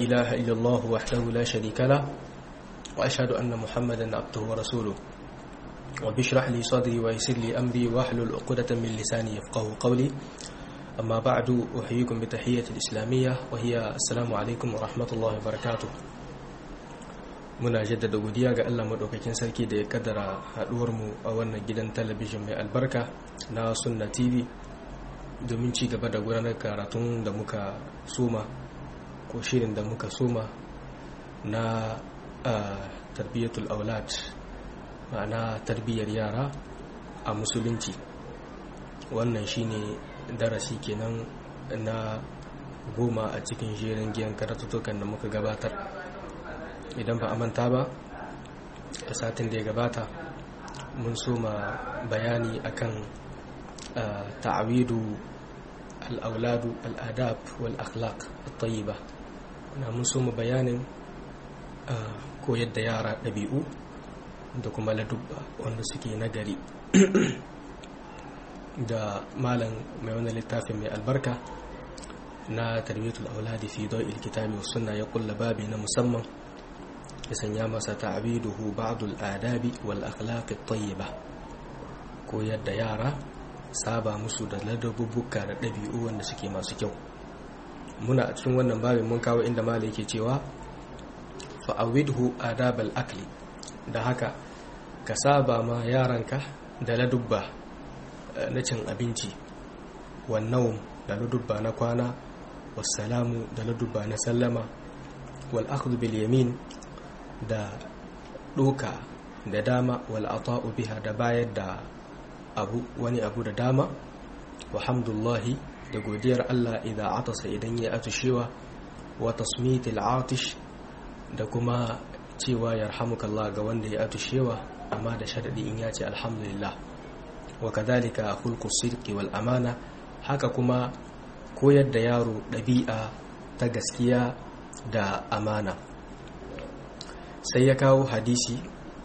إله إلا الله وحده لا شريك له وأشهد أن محمدا عبده ورسوله وبشرح لي صدري ويسر لي أمري واحلل عقدة من لساني يفقه قولي أما بعد أحييكم بتحية الإسلامية وهي السلام عليكم ورحمة الله وبركاته muna jaddada godiya ga Allah madaukakin sarki da ya kaddara haduwar mu a wannan gidan talabijin mai albarka na Sunna TV domin ci gaba da gudanar karatun da muka soma ko shirin da muka soma na tarbiyyatul aulad ma'ana tarbiyyar yara a musulunci wannan shine darasi kenan na goma a cikin jerin giyan karatutukan da muka gabatar idan ba a manta ba a satin da ya gabata mun soma bayani akan ta'awidu al'auladu al'adab wal akhlaq at-tayyiba na mun soma bayanin koyar da yara ɗabi'u da kuma ladubba wanda suke nagari da malam mai wani littafin mai albarka na tarbiyatul auladi fi dawil kitabi was sunna ya kulla babi na musamman ya sanya masa ta'abiduhu ba'dul adabi wal akhlaq at-tayyiba koyar da yara saba musu da ladabubbuka da ɗabi'u wanda suke masu kyau muna a cikin wannan babin mun kawo inda malai yake cewa fa'awidhu adabal akli da haka ka saba ma yaranka da ladubba na cin abinci wannan da ladubba na kwana wassalamu da ladubba na sallama wal akhdhu bil yamin da doka da dama wal ata'u biha da bayar da abu wani abu da dama wa hamdullahi da godiyar Allah idan atasa idan ya atushewa wa tasmitil atish da kuma cewa yarhamukallah ga wanda ya atushewa amma da sharadi in ya ce alhamdulillah wa kadhalika khulqu sidqi wal amana haka kuma koyar da yaro ɗabi'a ta gaskiya da amana sai ya kawo hadisi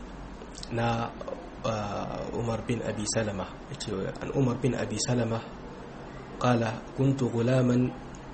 na umar bin abi salama yace an umar bin abi salama qala kuntu gulaman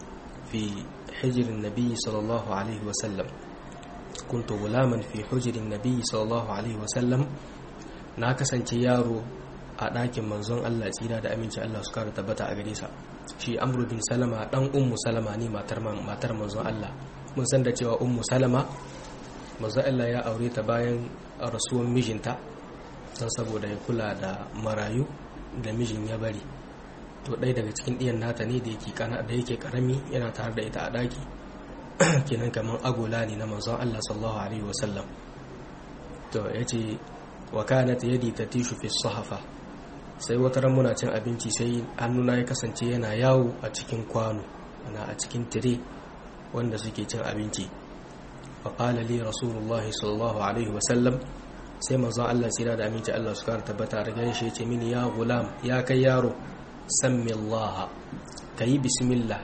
fi hijr an-nabi sallallahu alaihi wa sallam kuntu gulaman fi hujr an-nabi sallallahu alaihi wa sallam na kasance yaro a ɗakin manzon Allah tsira da aminci Allah su kara tabbata a gare sa shi amru bin salama dan ummu salama ne matar matar manzon Allah mun san da cewa ummu salama manzon Allah ya aure ta bayan rasuwan mijinta don saboda ya kula da marayu da mijin ya bari to ɗaya daga cikin ɗiyan nata ne da yake kana da yake karami yana tare da ita a ɗaki kenan kamar agola ne na manzon Allah sallallahu alaihi wasallam to yace wa kanat yadi tatishu fi sahafa sai wata ran muna cin abinci sai hannuna ya kasance yana yawo a cikin kwano ana a cikin tire wanda suke cin abinci faƙala li rasulullahi sallallahu alaihi wasallam sai manzon Allah tsira da aminci Allah su kara tabbata da gani shi ya ce mini ya gulam ya kai yaro sammi Allah ka yi bismillah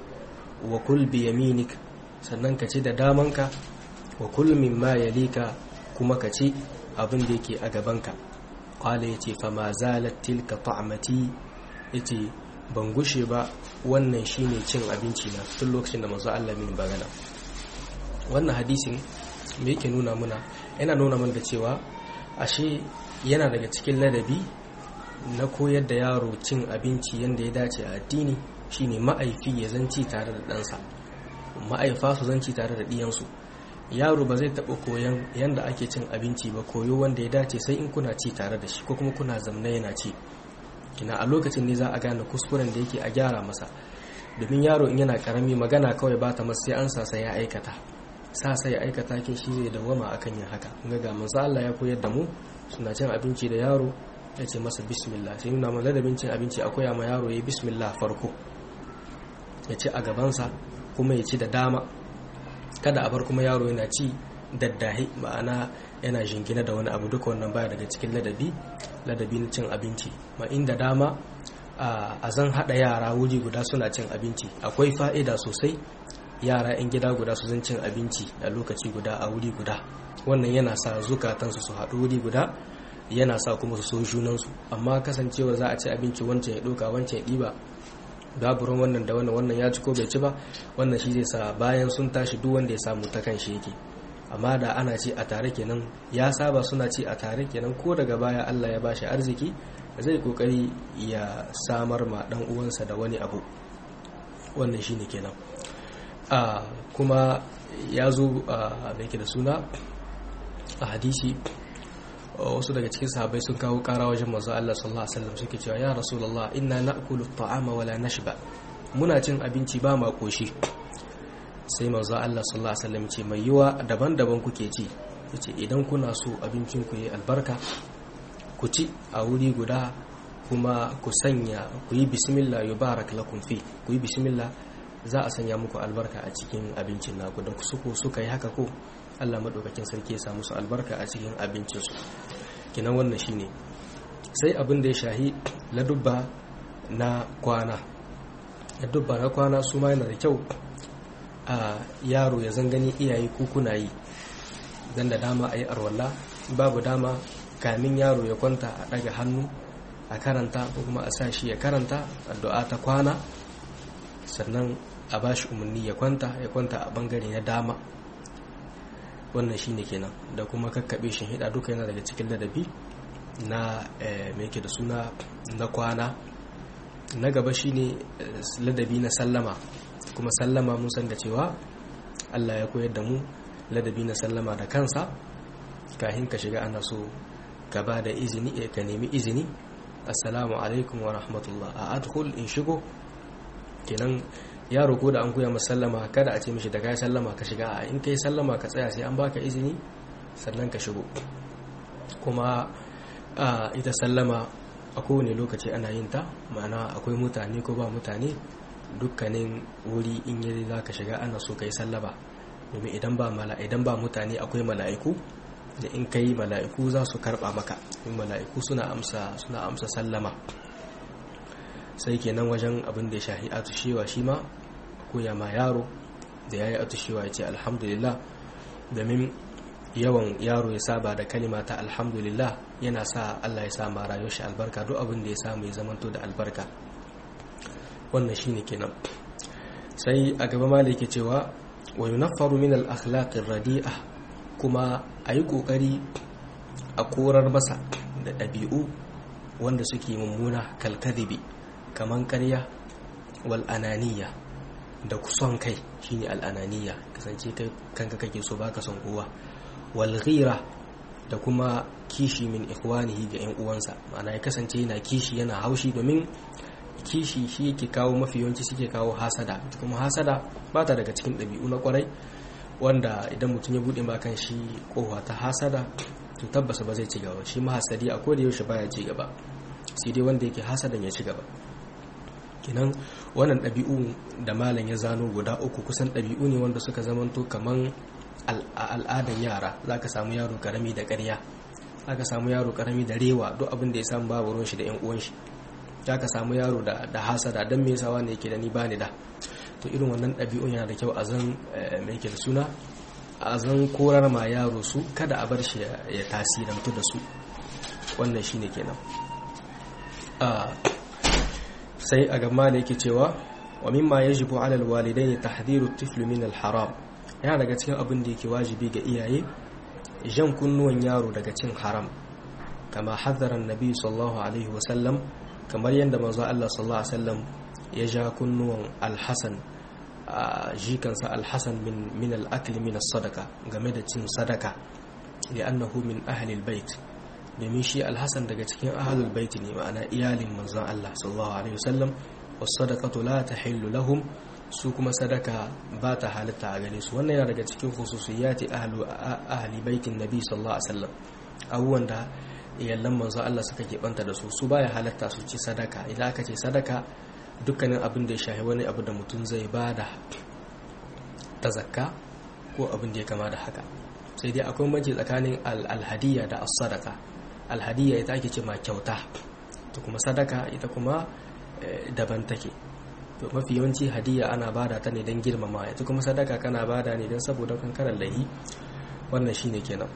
wa kul bi yaminik sannan ka ci da damanka wa kul mimma yalika kuma ka ci abin da yake a gabanka kwale ya ce fama zalat tilka ta'amati ya ce ban gushe ba wannan shine cin abinci na tun lokacin da mazu Allah min bagana wannan hadisin me yake nuna muna yana nuna mana da cewa ashe yana daga cikin ladabi na koyar da yaro cin abinci yadda ya dace a addini shine ma'aifi ya zanci tare da ɗansa ma'aifa su zanci tare da ɗiyansu yaro ba zai taɓa koyon yadda ake cin abinci ba koyo wanda ya dace sai in kuna ci tare da shi ko kuma kuna zamna yana ci kina a lokacin ne za a gane kuskuren da yake a gyara masa domin yaro in yana karami magana kawai ba ta masa sai an sasa ya aikata sa sai ya aikata kin shi zai dawama akan yin haka ga ga manzo Allah ya koyar da mu suna cin abinci da yaro ya ce masa bismillah sai nuna mana ladabin cin abinci a koya ma yaro ya bismillah farko ya ci a gabansa kuma ya ci da dama kada a bar kuma yaro yana ci daddahi ma'ana yana jingina da wani abu duka wannan baya daga cikin ladabi ladabi na cin abinci ma inda dama a zan hada yara wuri guda suna cin abinci akwai fa'ida sosai yara 'yan gida guda su zan cin abinci a lokaci guda a wuri guda wannan yana sa zukatansu su haɗu wuri guda yana sa kuma su so junansu amma kasancewa za a ci abinci wancan ya ɗauka wancan ya ɗiba babu ruwan wannan da wannan wannan ya ci ko bai ci ba wannan shi zai sa bayan sun tashi duk wanda ya samu ta kan shi yake amma da ana ci a tare kenan ya saba suna ci a tare kenan ko daga baya Allah ya bashi arziki zai kokari ya samar ma dan uwansa da wani abu wannan shine kenan a kuma ya zo a yake da suna a hadisi wasu daga cikin sahabbai sun kawo kara wajen manzo Allah sallallahu alaihi wasallam suke cewa ya rasulullah inna na'kulu at-ta'ama wala nashba muna cin abinci ba ma koshi sai manzo Allah sallallahu alaihi wasallam ce mai yiwa daban-daban kuke ci yace idan kuna so abincin ku yi albarka ku ci a wuri guda kuma ku sanya ku yi bismillah yubarak lakum fi ku yi bismillah za a sanya muku albarka a cikin abincin naku da suko suka yi haka ko Allah maɗaukakin sarki ya samu su albarka a cikin abincinsu kinan wannan shine sai abin da ya shahi ladubba na kwana ladubba na kwana su ma yana da kyau a yaro ya zangani iyaye kuna yi dan da dama a yi arwalla babu dama kamin yaro ya kwanta a ɗaga hannu a karanta ko kuma a sa shi ya karanta addu'a ta kwana sannan a bashi umarni ya kwanta ya kwanta a bangare na dama wannan shine kenan da kuma kakkaɓe shi hida duka yana daga cikin ladabi na mai da suna na kwana na gaba shine ladabi na sallama kuma sallama mun san da cewa Allah ya koyar da mu ladabi na sallama da kansa kahin ka shiga ana so ka ba da izini ka nemi izini assalamu alaikum wa rahmatullah a adkhul in shigo kenan yaro ko da an koya masa sallama kada a ce mishi da kai sallama ka shiga a in kai sallama ka tsaya sai an baka izini sannan ka shigo kuma ita sallama a kowane lokaci ana yin ta ma'ana akwai mutane ko ba mutane dukkanin wuri in yi za ka shiga ana so ka yi sallama domin idan ba idan ba mutane akwai mala'iku da in kai mala'iku za su karba maka in mala'iku suna amsa suna amsa sallama sai kenan wajen abin da ya shahi atushewa shi ma koya ma yaro da ya yi atushewa ya ce alhamdulillah domin yawan yaro ya saba da kalima ta alhamdulillah yana sa Allah ya sa ma rayuwar shi albarka duk abin da ya samu ya zamanto da albarka wannan shine kenan sai a gaba ma yake cewa wa yunaffaru min al-akhlaq radi'a kuma ayi kokari a korar masa da ɗabi'u wanda suke mummuna kalkadibi kaman ƙarya wal ananiya da kuson kai shine al ananiya kasance kai kanka kake so baka son kowa wal ghira da kuma kishi min ikhwanihi ga yan uwansa ma'ana ya kasance yana kishi yana haushi domin kishi shi yake kawo mafi yawanci suke kawo hasada kuma hasada ba ta daga cikin ɗabi'u na kwarai wanda idan mutum ya buɗe makan shi kowa ta hasada to tabbasa ba zai ci gaba shi mahasadi a koda yaushe baya ci gaba sai dai wanda yake hasadan ya ci gaba kinan wannan ɗabi'u da malam ya zano guda uku kusan ɗabi'u ne wanda suka zamanto kaman al'adan yara za ka samu yaro karami da ƙarya za ka samu yaro karami da rewa duk abin da ya samu babu ruwan shi da yan uwan shi za ka samu yaro da hasada don me yasa wanda yake da ni bani da to irin wannan ɗabi'un yana da kyau a zan mai yake da suna a zan korar ma yaro su kada a bar shi ya tasirantu da su wannan shine kenan sai a gama da yake cewa wa mimma yajibu ala alwalidaini tahdhiru at-tifl min al-haram yana daga cikin abin da yake wajibi ga iyaye jan kunnuwan yaro daga cin haram kama haddara annabi sallallahu alaihi wa sallam kamar yadda manzo Allah sallallahu alaihi wasallam ya ja kunnuwan al-hasan jikansa al-hasan min min al-akli min as-sadaqa game da cin sadaka li'annahu min ahli al-bait domin shi alhassan daga cikin ahalul baiti ne ma'ana iyalin manzon Allah sallallahu alaihi wasallam was-sadaqatu la tahillu lahum su kuma sadaka ba ta halitta a gare su wannan yana daga cikin khususiyati ahlu ahli baitin nabi sallallahu alaihi wasallam abubuwan da iyallan manzon Allah suka keɓanta da su su baya halatta su ci sadaka idan aka ce sadaka dukkanin abin da ya shahi wani abu da mutum zai bada ta zakka ko abin da ya kama da haka sai dai akwai mace tsakanin alhadiyya da as-sadaka alhadiyya ita ake ce ma kyauta to kuma sadaka ita kuma daban take to mafi yawanci hadiyya ana bada ta ne don girmama ita kuma sadaka kana bada ne don saboda kankarar lahi wannan shine kenan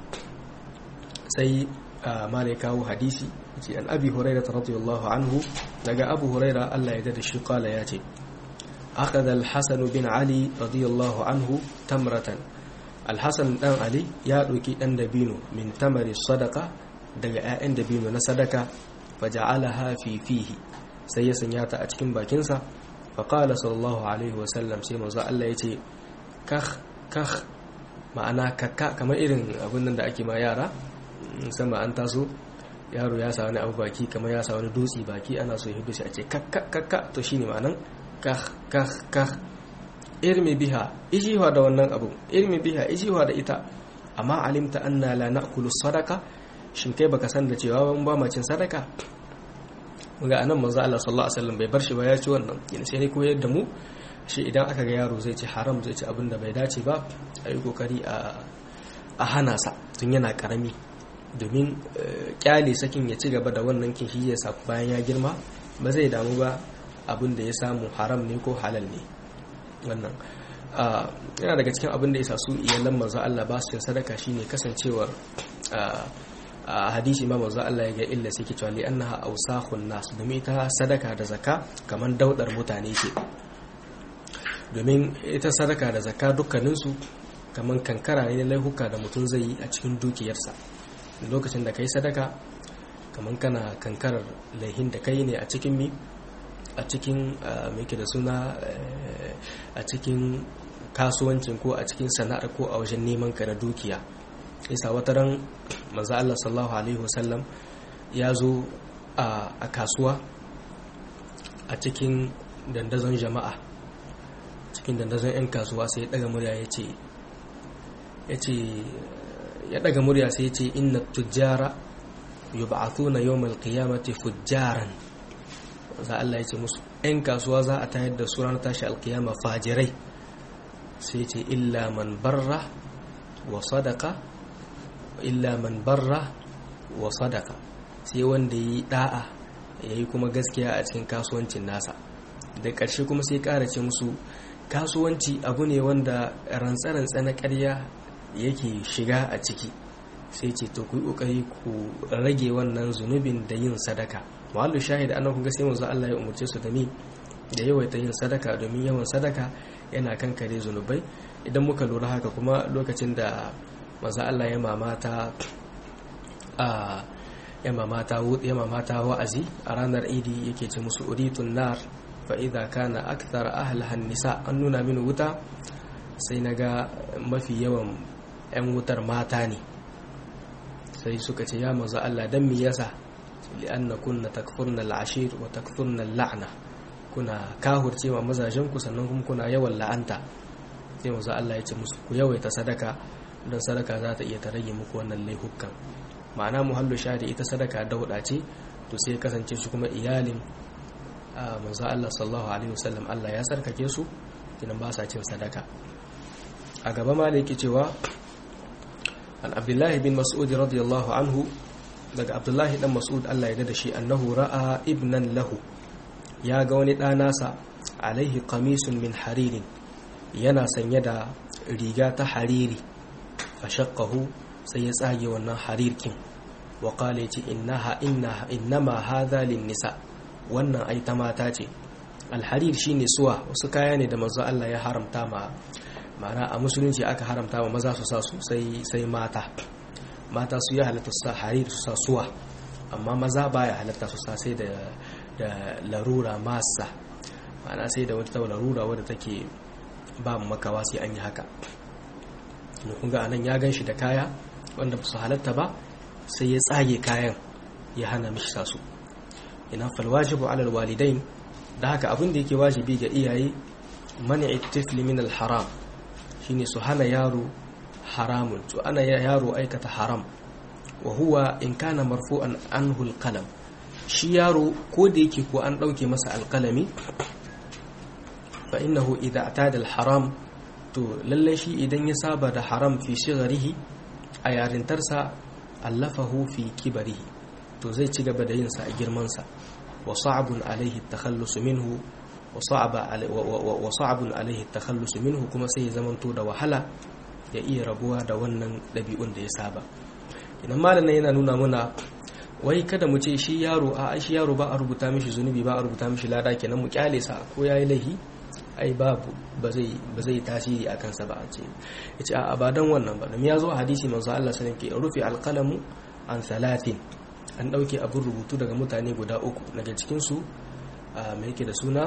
sai malai kawo hadisi ce an abi hurairah radiyallahu anhu daga abu huraira Allah ya da shi kala ya ce akhadha al-hasan bin ali radiyallahu anhu tamratan al-hasan dan ali ya doki dan dabino min tamari sadaqa daga 'ya'yan dabino na sadaka faja'alaha fi fihi sai ya sanya ta a cikin bakinsa fa qala sallallahu alaihi wasallam sai manzo Allah ya ce kakh kakh ma'ana kakka kamar irin abin nan da ake ma yara musamman an taso yaro ya sa wani abu baki kamar ya sa wani dutse baki ana so ya hudu shi a ce kakka kakka to shine ma'anan kah kah kah irmi biha ijiwa da wannan abu irmi biha ijiwa da ita amma alimta anna la na'kulu sadaka shin kai baka san da cewa ban ba macin sadaka muga anan manzo Allah sallallahu alaihi wasallam bai bar shi ba ya ci wannan yin sai ne koyar da mu shi idan aka ga yaro zai ci haram zai ci abin da bai dace ba a yi kokari a hana sa tun yana karami domin kyale sakin ya ci gaba da wannan kin shi sa bayan ya girma ba zai damu ba abin da ya samu haram ne ko halal ne wannan yana daga cikin abin da ya sa su iyalan manzo Allah ba su sadaka shine kasancewar a hadisi ma manzo Allah ya ga illa sai ke cewa li annaha awsakhun nas domin ita sadaka da zakka kaman daudar mutane ce domin ita sadaka da zakka dukkaninsu kaman kankara ne laihuka da mutum zai yi a cikin dukiyarsa lokacin da kai sadaka kaman kana kankarar laihin da kai ne a cikin mi a cikin mai da suna a cikin kasuwancin ko a cikin sana'ar ko a wajen neman ka na dukiya isa wata ran manzo Allah sallallahu alaihi wasallam ya zo a kasuwa a cikin dandazon jama'a cikin dandazon 'yan kasuwa sai ya daga murya ya ce ya daga murya sai ya ce inna tujjara yub'athuna yawmal qiyamati fujjaran za Allah ya ce musu 'yan kasuwa za a tayar da su ranar tashi alkiyama fajirai sai ce illa man barra wa sadaka illa man barra wa sadaka sai wanda yi da'a ya yi kuma gaskiya a cikin kasuwancin nasa da ƙarshe kuma sai ƙara ce musu kasuwanci abu ne wanda rantsa-rantsa na ƙarya yake shiga a ciki sai ce to ku yi ƙoƙari ku rage wannan zunubin da yin sadaka muhallu shahid annan kun ga sai manzo Allah ya umurce su da mi da yawaita yin sadaka domin yawan sadaka yana kankare zunubai idan muka lura haka kuma lokacin da manzo Allah ya mamata a ya mamata ya mamata wa'azi a ranar idi yake ce musu uritun nar fa idza kana akthar ahliha nisa an nuna mini wuta sai naga mafi yawan yan wutar mata ne sai suka ce ya manzo Allah dan me yasa li'anna kunna takfurna al'ashir wa takfurna al'ana kuna kahurce ma mazajen ku sannan kuma kuna yawan la'anta sai manzo Allah ya ce musu ku yawaita sadaka don sadaka za ta iya ta rage muku wannan laihukan ma'ana muhallu shadi ita sadaka dauda ce to sai ya kasance shi kuma iyalin manzo Allah sallallahu alaihi wasallam Allah ya sarkake su kinan ba sa cin sadaka a gaba ma da yake cewa an abdullahi bin mas'ud radiyallahu anhu daga abdullahi dan mas'ud Allah ya da shi annahu ra'a ibnan lahu ya ga wani ɗanasa alaihi qamisun min haririn yana sanye da riga ta hariri fashaqahu sai ya tsage wannan harirkin wa qala yace innaha innaha innama hadha nisa wannan ai ta mata ce alharir shine suwa wasu kaya ne da manzo Allah ya haramta ma ma'ana a musulunci aka haramta ma maza su sa su sai sai mata mata su ya halatta su sa harir su sa suwa amma maza baya halatta su sa sai da da larura masa ma'ana sai da wata larura wadda take ba makawa sai an yi haka kun ga anan ya gan shi da kaya wanda ba su halatta ba sai ya tsage kayan ya hana mishi sa su ina falwajibu alal walidain da haka abin da yake wajibi ga iyaye mani'i tifli min al haram shine su hana yaro haramun to ana yaro aikata haram wa huwa in kana marfu'an anhu al qalam shi yaro ko da yake ko an dauke masa alqalami fa innahu idza atada al haram to lalle shi idan ya saba da haram fi shigarihi a yarintarsa allafahu fi kibarihi to zai ci gaba da yin sa a girman sa wa sa'abun alaihi takhallus minhu wa sa'aba wa sa'abun alaihi takhallus minhu kuma sai ya zamanto da wahala ya iya rabuwa da wannan dabi'un da ya saba idan malamin yana nuna muna wai kada mu ce shi yaro a shi yaro ba a rubuta mishi zunubi ba a rubuta mishi lada kenan mu kyale sa ko yayi laihi ai babu ba zai ba zai tasiri a kansa ba a ce yace a ba dan wannan ba dan ya zo a hadisi manzo Allah sallallahu alaihi wasallam ke rufi alqalamu an salatin an dauke abun rubutu daga mutane guda uku daga cikin su mai yake da suna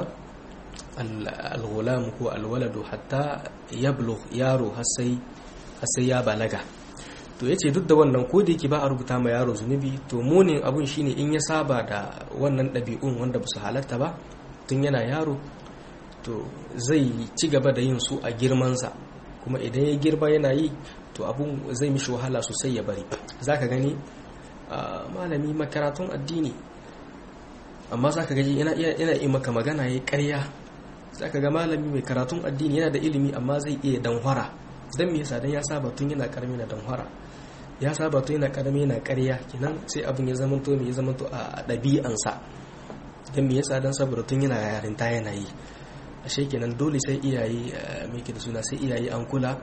al-ghulam ko al-waladu hatta yablugh yaro har sai har sai ya balaga to yace duk da wannan ko da yake ba a rubuta ma yaro zunubi to munin abun shine in ya saba da wannan ɗabi'un wanda ba su halatta ba tun yana yaro to zai ci gaba da yin su a girmansa kuma idan ya girma yana yi to abun zai mishi wahala sosai ya bari za ka gani malami makaratun addini amma za ka gaji yana iya maka magana ya karya za ka ga malami mai karatun addini yana da ilimi amma zai iya danhwara don me yasa don ya saba tun yana karami na danhwara ya saba tun yana karami yana karya kenan sai abin ya zama to me ya zama to a ɗabi'ansa don me yasa don saboda tun yana yarinta yana yi ashe kenan dole sai iyaye mai da suna sai iyaye an kula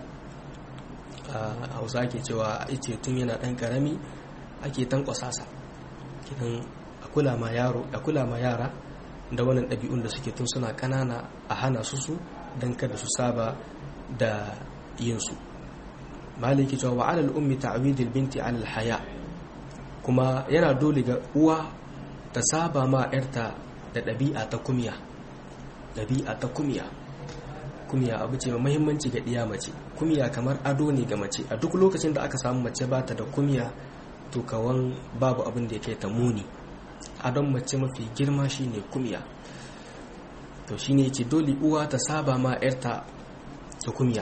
a hausa ke cewa ice tun yana dan karami ake tankwasa sa kenan a kula ma yaro a kula ma yara da wannan ɗabi'un da suke tun suna ƙanana a hana su su don kada su saba da yin su maliki cewa wa alal ummi ta'widil binti alal haya kuma yana dole ga uwa ta saba ma yarta da ɗabi'a ta kumya ɗabi'a ta kumiya kumiya abu ce mai mahimmanci ga ɗiya mace kumiya kamar ado ne ga mace a duk lokacin da aka samu mace ba ta da kumiya to kawan babu abin da ya kai ta muni adon mace mafi girma shine kumiya to shine yace dole uwa ta saba ma yarta da kumiya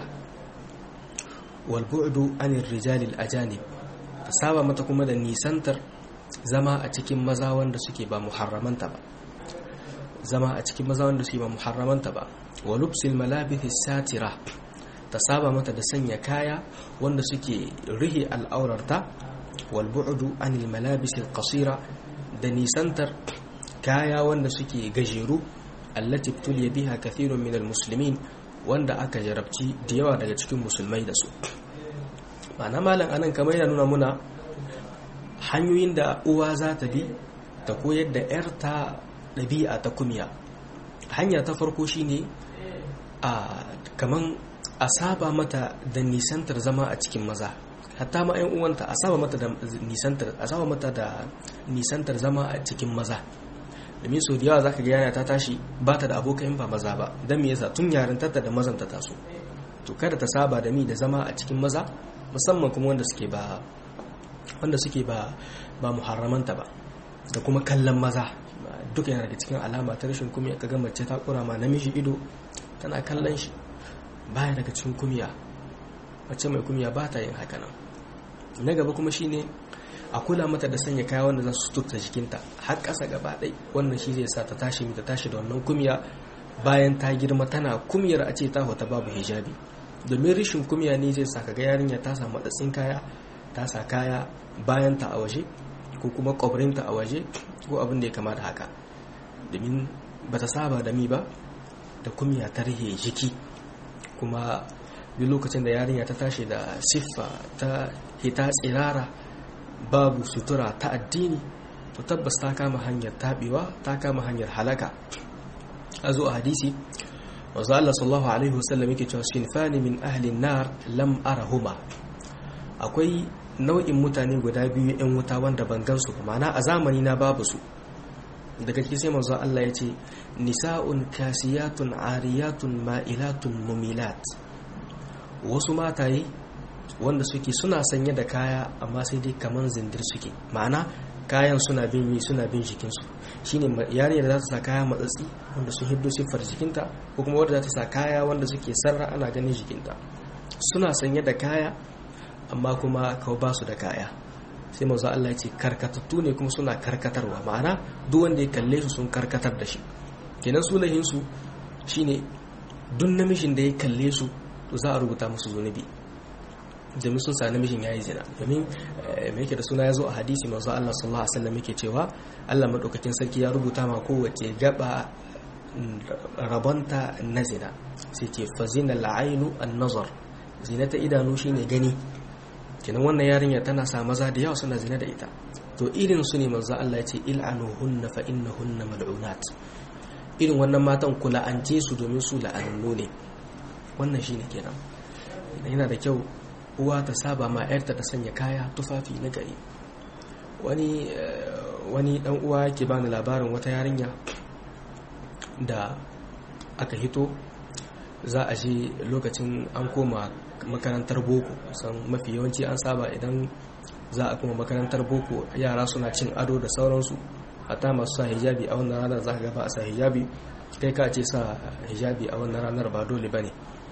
wal bu'du anir rijalil ajanib ta saba mata kuma da nisantar zama a cikin maza wanda suke ba muharramanta ba zama a cikin maza wanda suke ba muharramanta ba wa lubsil malabithi satira ta saba mata da sanya kaya wanda suke rihe al'aurarta wal bu'du anil malabisil qasira da nisantar kaya wanda suke gajeru allati tuliya biha kathirun minal muslimin wanda aka jarabci da yawa daga cikin musulmai da su ma'ana malam anan kamar yana nuna muna hanyoyin da uwa za ta bi ta koyar da 'yarta ɗabi'a ta kumiya hanya ta farko shine a kaman a saba mata da nisantar zama a cikin maza hatta ma 'yan uwanta a saba mata da nisantar a saba mata da nisantar zama a cikin maza domin sau da yawa zaka ga yana ta tashi ba ta da abokan ba maza ba don me yasa tun yarintarta da mazan ta taso to kada ta saba da mi da zama a cikin maza musamman kuma wanda suke ba wanda suke ba ba muharramanta ba da kuma kallon maza duka yana daga cikin alama ta rashin kumiya ka ga mace ta kura ma namiji ido tana kallon shi baya daga cikin kumiya mace mai kumiya ba ta yin haka nan na gaba kuma shine a kula mata da sanya kaya wanda za su tuta jikinta har ƙasa gaba ɗai wannan shi zai sa ta tashi ta tashi da wannan kumiya bayan ta girma tana kumiyar a ce ta hota babu hijabi domin rashin kumiya ne zai sa kaga yarinya ta samu matsatsin kaya ta sa kaya bayan ta a waje ko kuma kwabrinta a waje ko abin da ya kama da haka domin ba ta saba da mi ba da kumiya ta rihe jiki kuma duk lokacin da yarinya ta tashi da siffa ta hita tsirara babu sutura ta addini to tabbas ta kama hanyar taɓewa ta kama hanyar halaka a zo a hadisi wanzu Allah sallallahu alaihi wasallam yake cewa sinfani min ahlin nar lam arahuma akwai nau'in mutane guda biyu yan wuta wanda ban gansu ba ma'ana a zamani na babu su daga cikin sai manzo Allah ya ce nisa'un kasiyatun ariyatun ma'ilatun mumilat wasu mataye wanda suke suna sanye da kaya amma sai dai kaman zindir suke ma'ana kayan suna bin yi suna bin jikinsu shine yarinyar da za ta sa kaya matsatsi wanda sun hiddo siffar jikinta ko kuma wadda za ta sa kaya wanda suke sarra ana ganin jikinta suna sanye da kaya amma kuma kawo ba su da kaya sai manzo Allah ya ce karkatattu ne kuma suna karkatarwa ma'ana duk wanda ya kalle su sun karkatar da shi kenan sulahin su shine duk namijin da ya kalle su to za a rubuta musu zunubi domin sun sa namijin yayi zina domin me yake da suna ya zo a hadisi manzo Allah sallallahu alaihi wasallam yake cewa Allah madaukakin sarki ya rubuta ma kowace gaba rabonta na zina sai ce fazina la'ainu an-nazar zina ta idanu shine gani kenan wannan yarinya tana sa maza da yawa suna zina da ita to irin su ne manzo Allah ya ce il'anuhunna fa innahunna mal'unat irin wannan matan ku la'ance su domin su la'anannu ne wannan shine kenan yana da kyau uwa ta saba ma yarta ta sanya kaya tufafi na gari wani wani dan uwa yake bani labarin wata yarinya da aka hito za a je lokacin an koma makarantar boko san mafi yawanci an saba idan za a kuma makarantar boko yara suna cin ado da sauransu hata masu sa hijabi a wannan ranar za ka gaba a sa hijabi kai ka ce sa hijabi a wannan ranar ba dole ba ne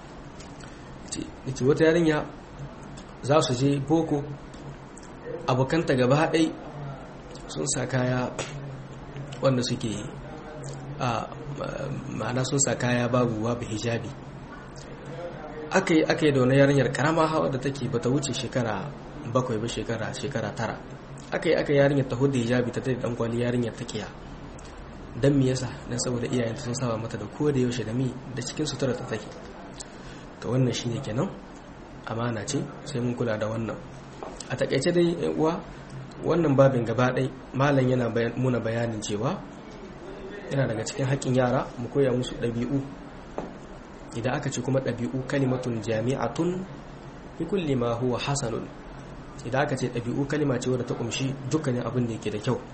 ce wata yarinya za su je boko abokanta gaba ɗai sun sa kaya wanda suke a ma'ana sun sa kaya babu babu hijabi aka yi aka yi da wani yarinyar karama hawa da take bata wuce shekara bakwai ba shekara shekara tara aka yi aka yarinyar ta hudu hijabi ta tare dan kwali yarinyar ta kiya dan me yasa dan saboda iyayenta sun saba mata da kowa da yaushe da mi da cikin sutura ta take to wannan shine kenan amana ce sai mun kula da wannan a takaice dai yan uwa wannan babin gaba ɗai malam yana muna bayanin cewa yana daga cikin haƙƙin yara mu koya musu ɗabi'u idan aka ce kuma ɗabi'u kalimatun jami'atun bi kulli ma huwa hasanun idan aka ce ɗabi'u kalima ce wadda ta ƙumshi dukkanin abin da yake da kyau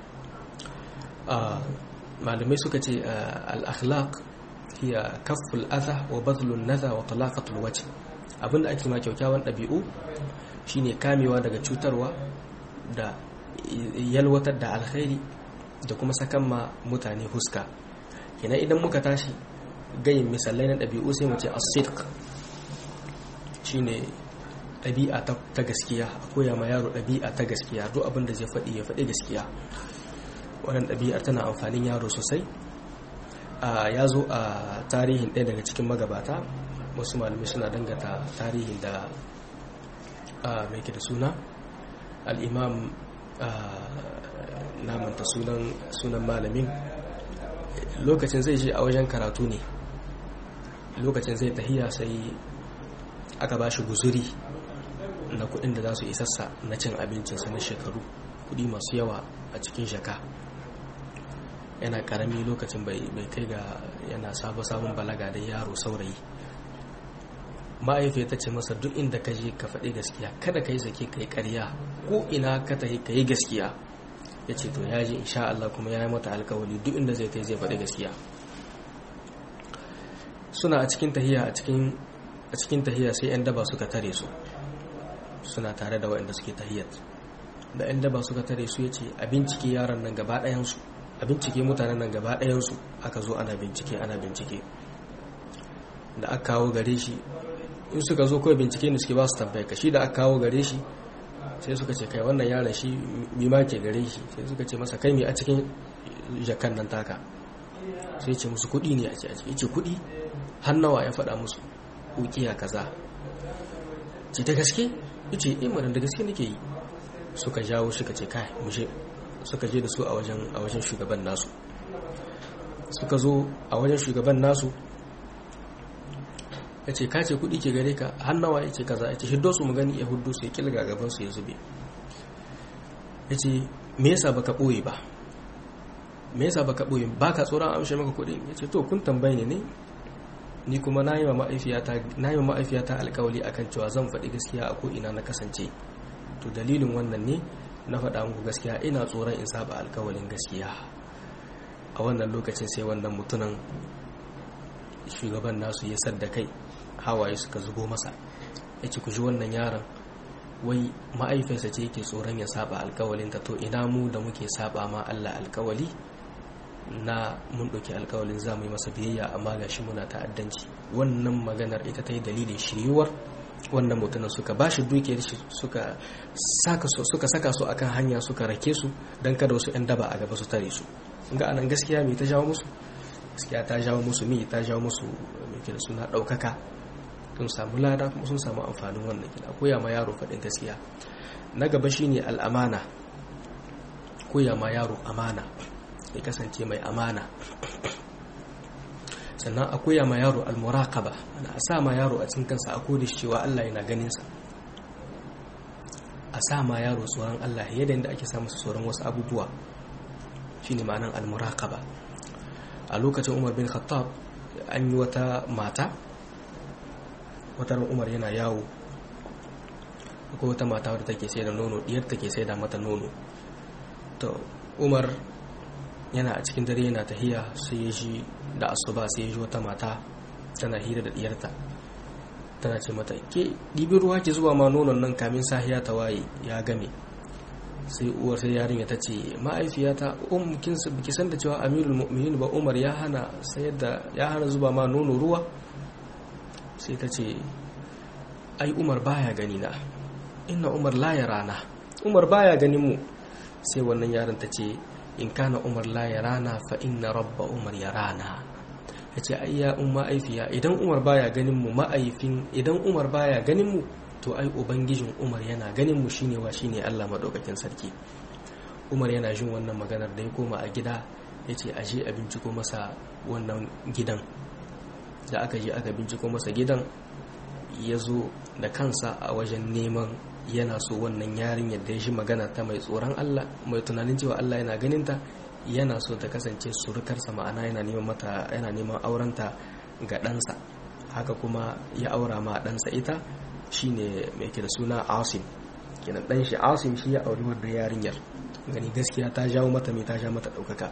malamai suka ce al-akhlaq hiya kafful adha wa badlun nadha wa talaqatul wajh abinda ake ma kyaukyawan ɗabi'u shine kamewa daga cutarwa da yalwatar da alkhairi da kuma sakan ma mutane huska kenan idan muka tashi gayin misalai na ɗabi'u sai mu ce as-sidq shine ɗabi'a ta gaskiya a koya ma yaro ɗabi'a ta gaskiya duk abin da zai faɗi ya faɗi gaskiya wannan ɗabi'ar tana amfanin yaro sosai ya zo a tarihin ɗaya daga cikin magabata wasu malamai suna dangata tarihin da mai ke da suna al'imam namanta sunan malamin lokacin zai je a wajen karatu ne lokacin zai tahiya sai aka ba shi guzuri na kudin da za su isassa na cin abincinsa na shekaru kudi masu yawa a cikin shaka yana karami lokacin bai kai ga yana sabon balaga da yaro saurayi ma'aifiya ta ce masa duk inda ka je ka faɗi gaskiya kada ka yi zake ka yi ƙarya ko ina ka tahi ka yi gaskiya ya ce to ya ji insha Allah kuma ya yi mata alkawali duk inda zai kai zai faɗi gaskiya suna a cikin tahiya a cikin tahiya sai 'yan daba suka tare su suna tare da waɗanda suke tahiyar da 'yan daba suka tare su ya ce a bincike yaran nan gaba ɗayansu a bincike mutanen nan gaba ɗayansu aka zo ana bincike ana bincike da aka kawo gare shi in suka zo kawai bincike ne suke ba su tambaya ka shi da aka kawo gare shi sai suka ce kai wannan yaron shi mima ke gare shi sai suka ce masa kai mai a cikin jakan nan taka sai ce musu kuɗi ne a ce a ce ce kuɗi hannawa ya faɗa musu ukiya kaza ce ta gaske ce in madan da gaske nake yi suka jawo suka ce kai mushe suka je da su a wajen a wajen shugaban nasu suka zo a wajen shugaban nasu ya ce kace kudi ke gare ka hannawa ya ce kaza ya ce hiddo su mu gani ya huddo su ya kilga gaban su ya zube ya ce me yasa baka boye ba me yasa baka boye ba ka tsoron amshe maka kudin ya ce to kun tambaye ne ne ni kuma na yi wa ma'aifiyata alkawali akan cewa zan faɗi gaskiya a ko'ina na kasance to dalilin wannan ne na faɗa muku gaskiya ina tsoron in saba alkawalin gaskiya a wannan lokacin sai wannan mutunan shugaban nasu ya sadda kai hawaye suka zubo masa ya ce ku ji wannan yaron wai ma'aifinsa ce yake tsoron ya saba alkawalinta to ina mu da muke saba ma Allah alkawali na mun ɗauki alkawalin za mu yi masa biyayya amma ga shi muna ta'addanci wannan maganar ita ta yi dalilin shiryuwar wannan mutumin suka ba shi dukiyar shi suka saka su akan hanya suka rake su don kada wasu 'yan daba a gaba su tare su ga anan gaskiya mai ta jawo musu gaskiya ta jawo musu mi ta jawo musu mai da suna ɗaukaka sun samu lada kuma sun samu amfanin wannan gida koya ma yaro faɗin gaskiya na gaba shine al'amana koya ma yaro amana ya kasance mai amana sannan a koya ma yaro almuraqaba ana a sa ma yaro a cikin kansa a kodin cewa Allah yana ganin sa a a sa ma yaro tsoron Allah yadda yadda ake sa masa tsoron wasu abubuwa shine ma'anan al-muraqaba a lokacin Umar bin Khattab an yi wata mata wata Umar yana yawo akwai wata mata wadda take sai da nono diyar take sai da mata nono to Umar yana a cikin dare yana tahiya sai ya ji da asuba sai ya ji wata mata tana hira da diyarta tana ce mata ke ɗibi ruwa ki zuwa ma nonon nan kamin sahiya ta waye ya game sai uwar sai yarinya ta ce ma'aifiyata um kin ki san da cewa amirul mu'minin ba umar ya hana sayar da ya hana zuba ma nono ruwa sai ta ce ai umar baya gani na inna umar la rana umar baya ganin mu sai wannan yaron ta ce in kana umar la rana fa inna rabba umar yarana ya ce ai ya umma aifiya idan umar baya ganin mu ma'aifin idan umar baya ganin mu to ai ubangijin umar yana ganin mu shine wa shine Allah madaukakin sarki umar yana jin wannan maganar da ya koma a gida ya ce a je a binciko masa wannan gidan da aka je aka binciko masa gidan ya zo da kansa a wajen neman yana so wannan yarinyar da ya shi magana ta mai tsoron Allah mai tunanin cewa Allah yana ganinta yana so ta kasance surukarsa ma'ana yana neman mata yana neman aurenta ga ɗansa haka kuma ya aura ma ɗansa ita shine mai ke da suna asim kenan ɗan shi asim shi ya auri wannan yarinyar gani gaskiya ta jawo mata mai ta ja mata ɗaukaka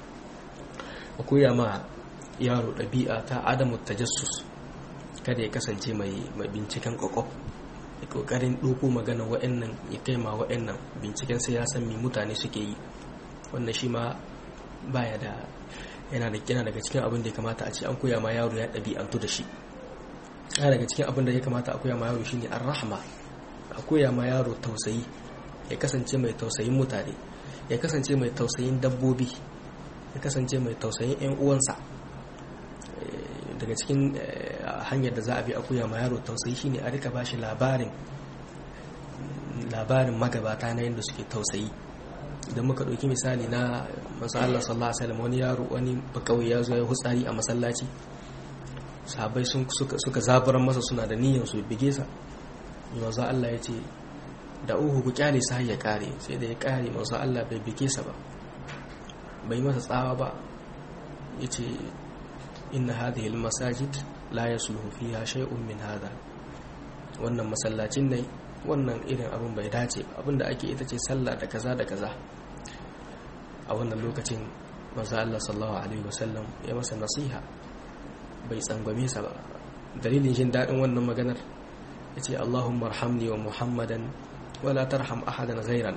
a koya ma yaro ɗabi'a ta adamu tajassus kada ya kasance mai binciken ƙwaƙwaf ya ƙoƙarin ɗoko magana wa'annan ya kai ma wa'annan binciken sai ya san me mutane suke yi wannan shi ma baya da yana da yana daga cikin abin da ya kamata a ce an koya ma yaro ya ɗabi'antu da shi yana daga cikin abin da ya kamata a koya ma yaro shine ar-rahma a koya ma yaro tausayi ya kasance mai tausayin mutane ya kasance mai tausayin dabbobi ya kasance mai tausayin 'yan uwansa daga cikin hanyar da za a bi a koya ma yaro tausayi shine a rika bashi labarin labarin magabata na yadda suke tausayi idan muka ɗauki misali na masu Allah sallallahu alaihi wasallam wani yaro wani bakawai ya zo ya hutsari a masallaci sahabbai sun suka zaburan masa suna da niyyar su bige sa manzo Allah ya ce da uhu ku kyale sa ya kare sai da ya kare manzo Allah bai bige sa ba bai masa tsawa ba yace inna hadhihi almasajid la yasluhu fiha shay'un min hada wannan masallacin ne wannan irin abin bai dace abinda ake ita ce sallah da kaza da kaza a wannan lokacin manzo Allah sallallahu alaihi wasallam ya masa nasiha bai tsangwame sa ba dalilin jin dadin wannan maganar yace Allahumma arhamni wa Muhammadan wala tarham ahadan ghayrana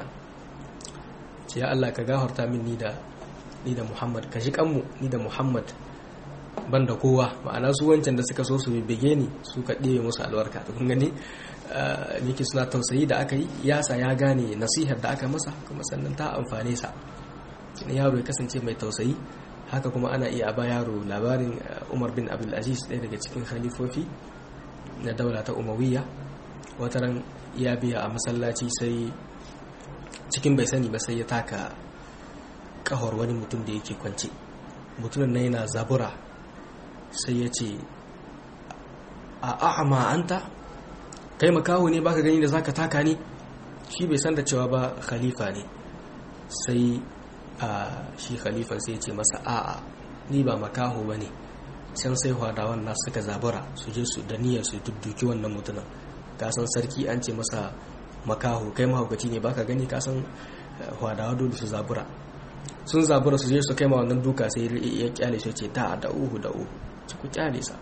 ce ya Allah ka gafarta min ni da ni da Muhammad ka ji kanmu ni da Muhammad banda kowa ma'ana su wancan da suka so su bege ni su ka ɗebe musu albarka to kun gani niki suna tausayi da aka yi yasa ya gane nasihar da aka masa kuma sannan ta amfane sa yaro ya kasance mai tausayi haka kuma ana iya ba yaro labarin umar bin abdulaziz ɗaya daga cikin khalifofi na daula ta umawiyya wataran ya biya a masallaci sai cikin bai sani ba sai ya taka kahor wani mutum da yake kwance mutumin na yana zabura sai ya ce a a'ama anta kai makaho ne baka gani da zaka taka ne shi bai san da cewa ba khalifa ne sai a shi khalifan sai ya ce masa a'a ni ba makaho ba ne can sai hwadawan na suka zabura su je su da niyyar su dudduki wannan mutumin kasan sarki an ce masa makaho kai mahaukaci ne baka gani kasan hwadawa dole su zabura sun zabura su je su kai ma wannan duka sai ya kyale shi ce da da uhu da uhu ci ku kyale sa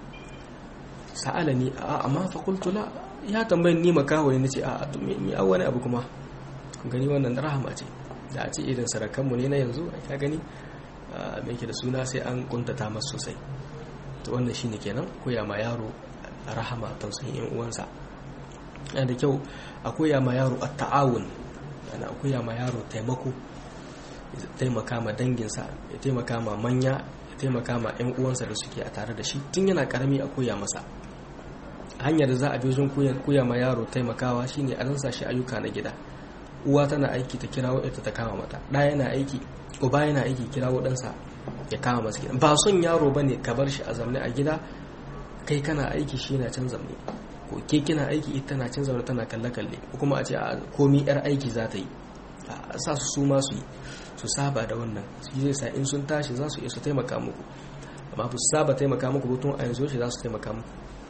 sa'ala ni a amma fa qultu la ya tambayin ni makaho ne nace a to me a wani abu kuma kun gani wannan rahama ce da a ce irin sarakan mu ne na yanzu ka gani me yake da suna sai an kuntata masa sosai to wannan shine kenan koya ma yaro rahama tausayin yan uwansa yana da kyau a koya ma yaro at-ta'awun yana koya ma yaro taimako ya taimaka ma danginsa ya taimaka ma manya ya taimaka ma 'yan uwansa da suke a tare da shi tun yana karami a koya masa hanyar da za a wajen koya ma yaro taimakawa shine a ransa shi ayyuka na gida uwa tana aiki ta kirawo ita ta kama mata ɗa yana aiki uba yana aiki kirawo ɗansa ya kama masa gida ba son yaro bane ka bar shi a zamne a gida kai kana aiki shi yana can zamne ko ke kina aiki ita tana cin zaune tana kalle kalle ko kuma a ce a komi yar aiki za ta yi a sa su su ma su yi su saba da wannan shi zai sa in sun tashi za su iya su taimaka muku amma ba su saba taimaka muku ba tun a yanzu shi za su taimaka muku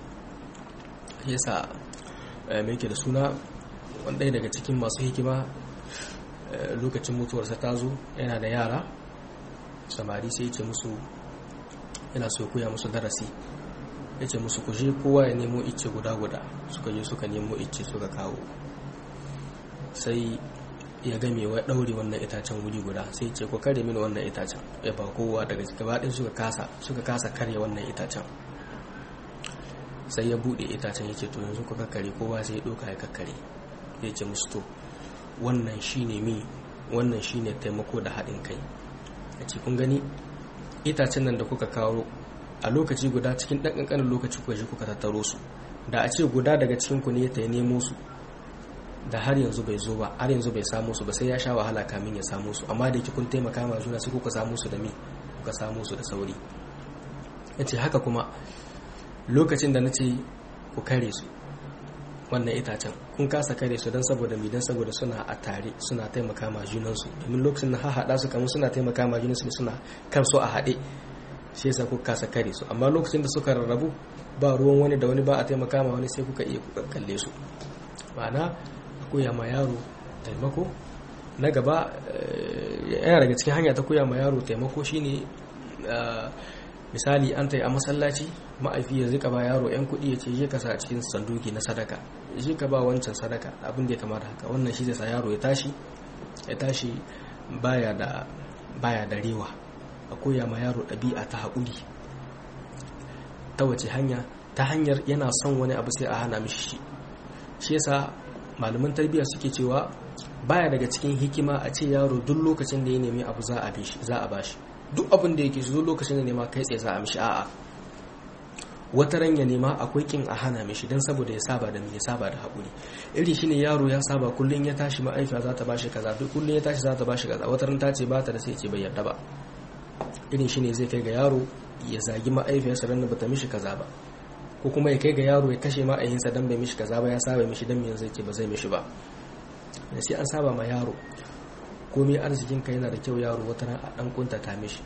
shi yasa me yake da suna wanda daga cikin masu hikima lokacin mutuwarsa ta zo yana da yara samari sai ce musu yana so koya musu darasi ya ce musu kuje kowa ya nemo icce guda-guda suka je suka nemo icce suka kawo sai ya game wa ɗaure wannan itacen wuri guda sai ce ku kare mini wannan itacen ya ba kowa daga gabaɗin suka kasa suka kasa karya wannan itacen sai ya buɗe itacen ya ce to yanzu ku kakkare kowa sai ya ɗauka ya kakkare ya ce musu to wannan shine mi wannan shine taimako da haɗin kai a cikin gani itacen nan da kuka kawo a lokaci guda cikin ɗan ƙanƙanin lokaci kuka shi kuka tattaro su da a ce guda daga cikin ku ne ta yi nemo su da har yanzu bai zo ba har yanzu bai samu su ba sai ya sha wahala kamin ya samu su amma da yake kun taimaka ma juna sai kuka samu su da mi kuka samu su da sauri yace haka kuma lokacin da nace ku kare su wannan itacen kun kasa kare su don saboda mi don saboda suna a tare suna taimaka ma junansu domin lokacin da haɗa su kamar suna taimaka ma junansu suna kansu a haɗe shi yasa kuka kasa kare su amma lokacin da suka rarrabu ba ruwan wani da wani ba a taimaka ma wani sai kuka iya kuka kalle su ma'ana koya ma yaro taimako na gaba yana daga cikin hanya ta koya ma yaro taimako shine misali an ta yi a masallaci ma'aifi ya zika ba yaro 'yan kuɗi ya ce je ka sa a cikin sanduki na sadaka je ka ba wancan sadaka abin da ya kamata haka wannan shi zai sa yaro ya tashi ya tashi baya da baya da rewa a koya ma yaro ɗabi'a ta haƙuri ta wace hanya ta hanyar yana son wani abu sai a hana mishi shi shi yasa malaman tarbiyya suke cewa baya daga cikin hikima a ce yaro duk lokacin da ya nemi abu za a za a bashi duk abin da yake duk lokacin da nema kai tsaye za a mishi a'a wata ran ya nema akwai kin a hana mishi don saboda ya saba da ya saba da haƙuri iri shine yaro ya saba kullum ya tashi ma'aifa za ta bashi kaza duk kullum ya tashi za ta bashi kaza wata ran ta ce ba ta da sai ce bai yarda ba irin shine zai kai ga yaro ya zagi ma'aifiyarsa ran da bata mishi kaza ba ko kuma ya kai ga yaro ya kashe ma'ayinsa dan bai mishi kaza ba ya saba mishi dan me zai ce ba zai mishi ba da sai an saba ma yaro komai arzikin ka yana da kyau yaro wata ran a dan kuntata mishi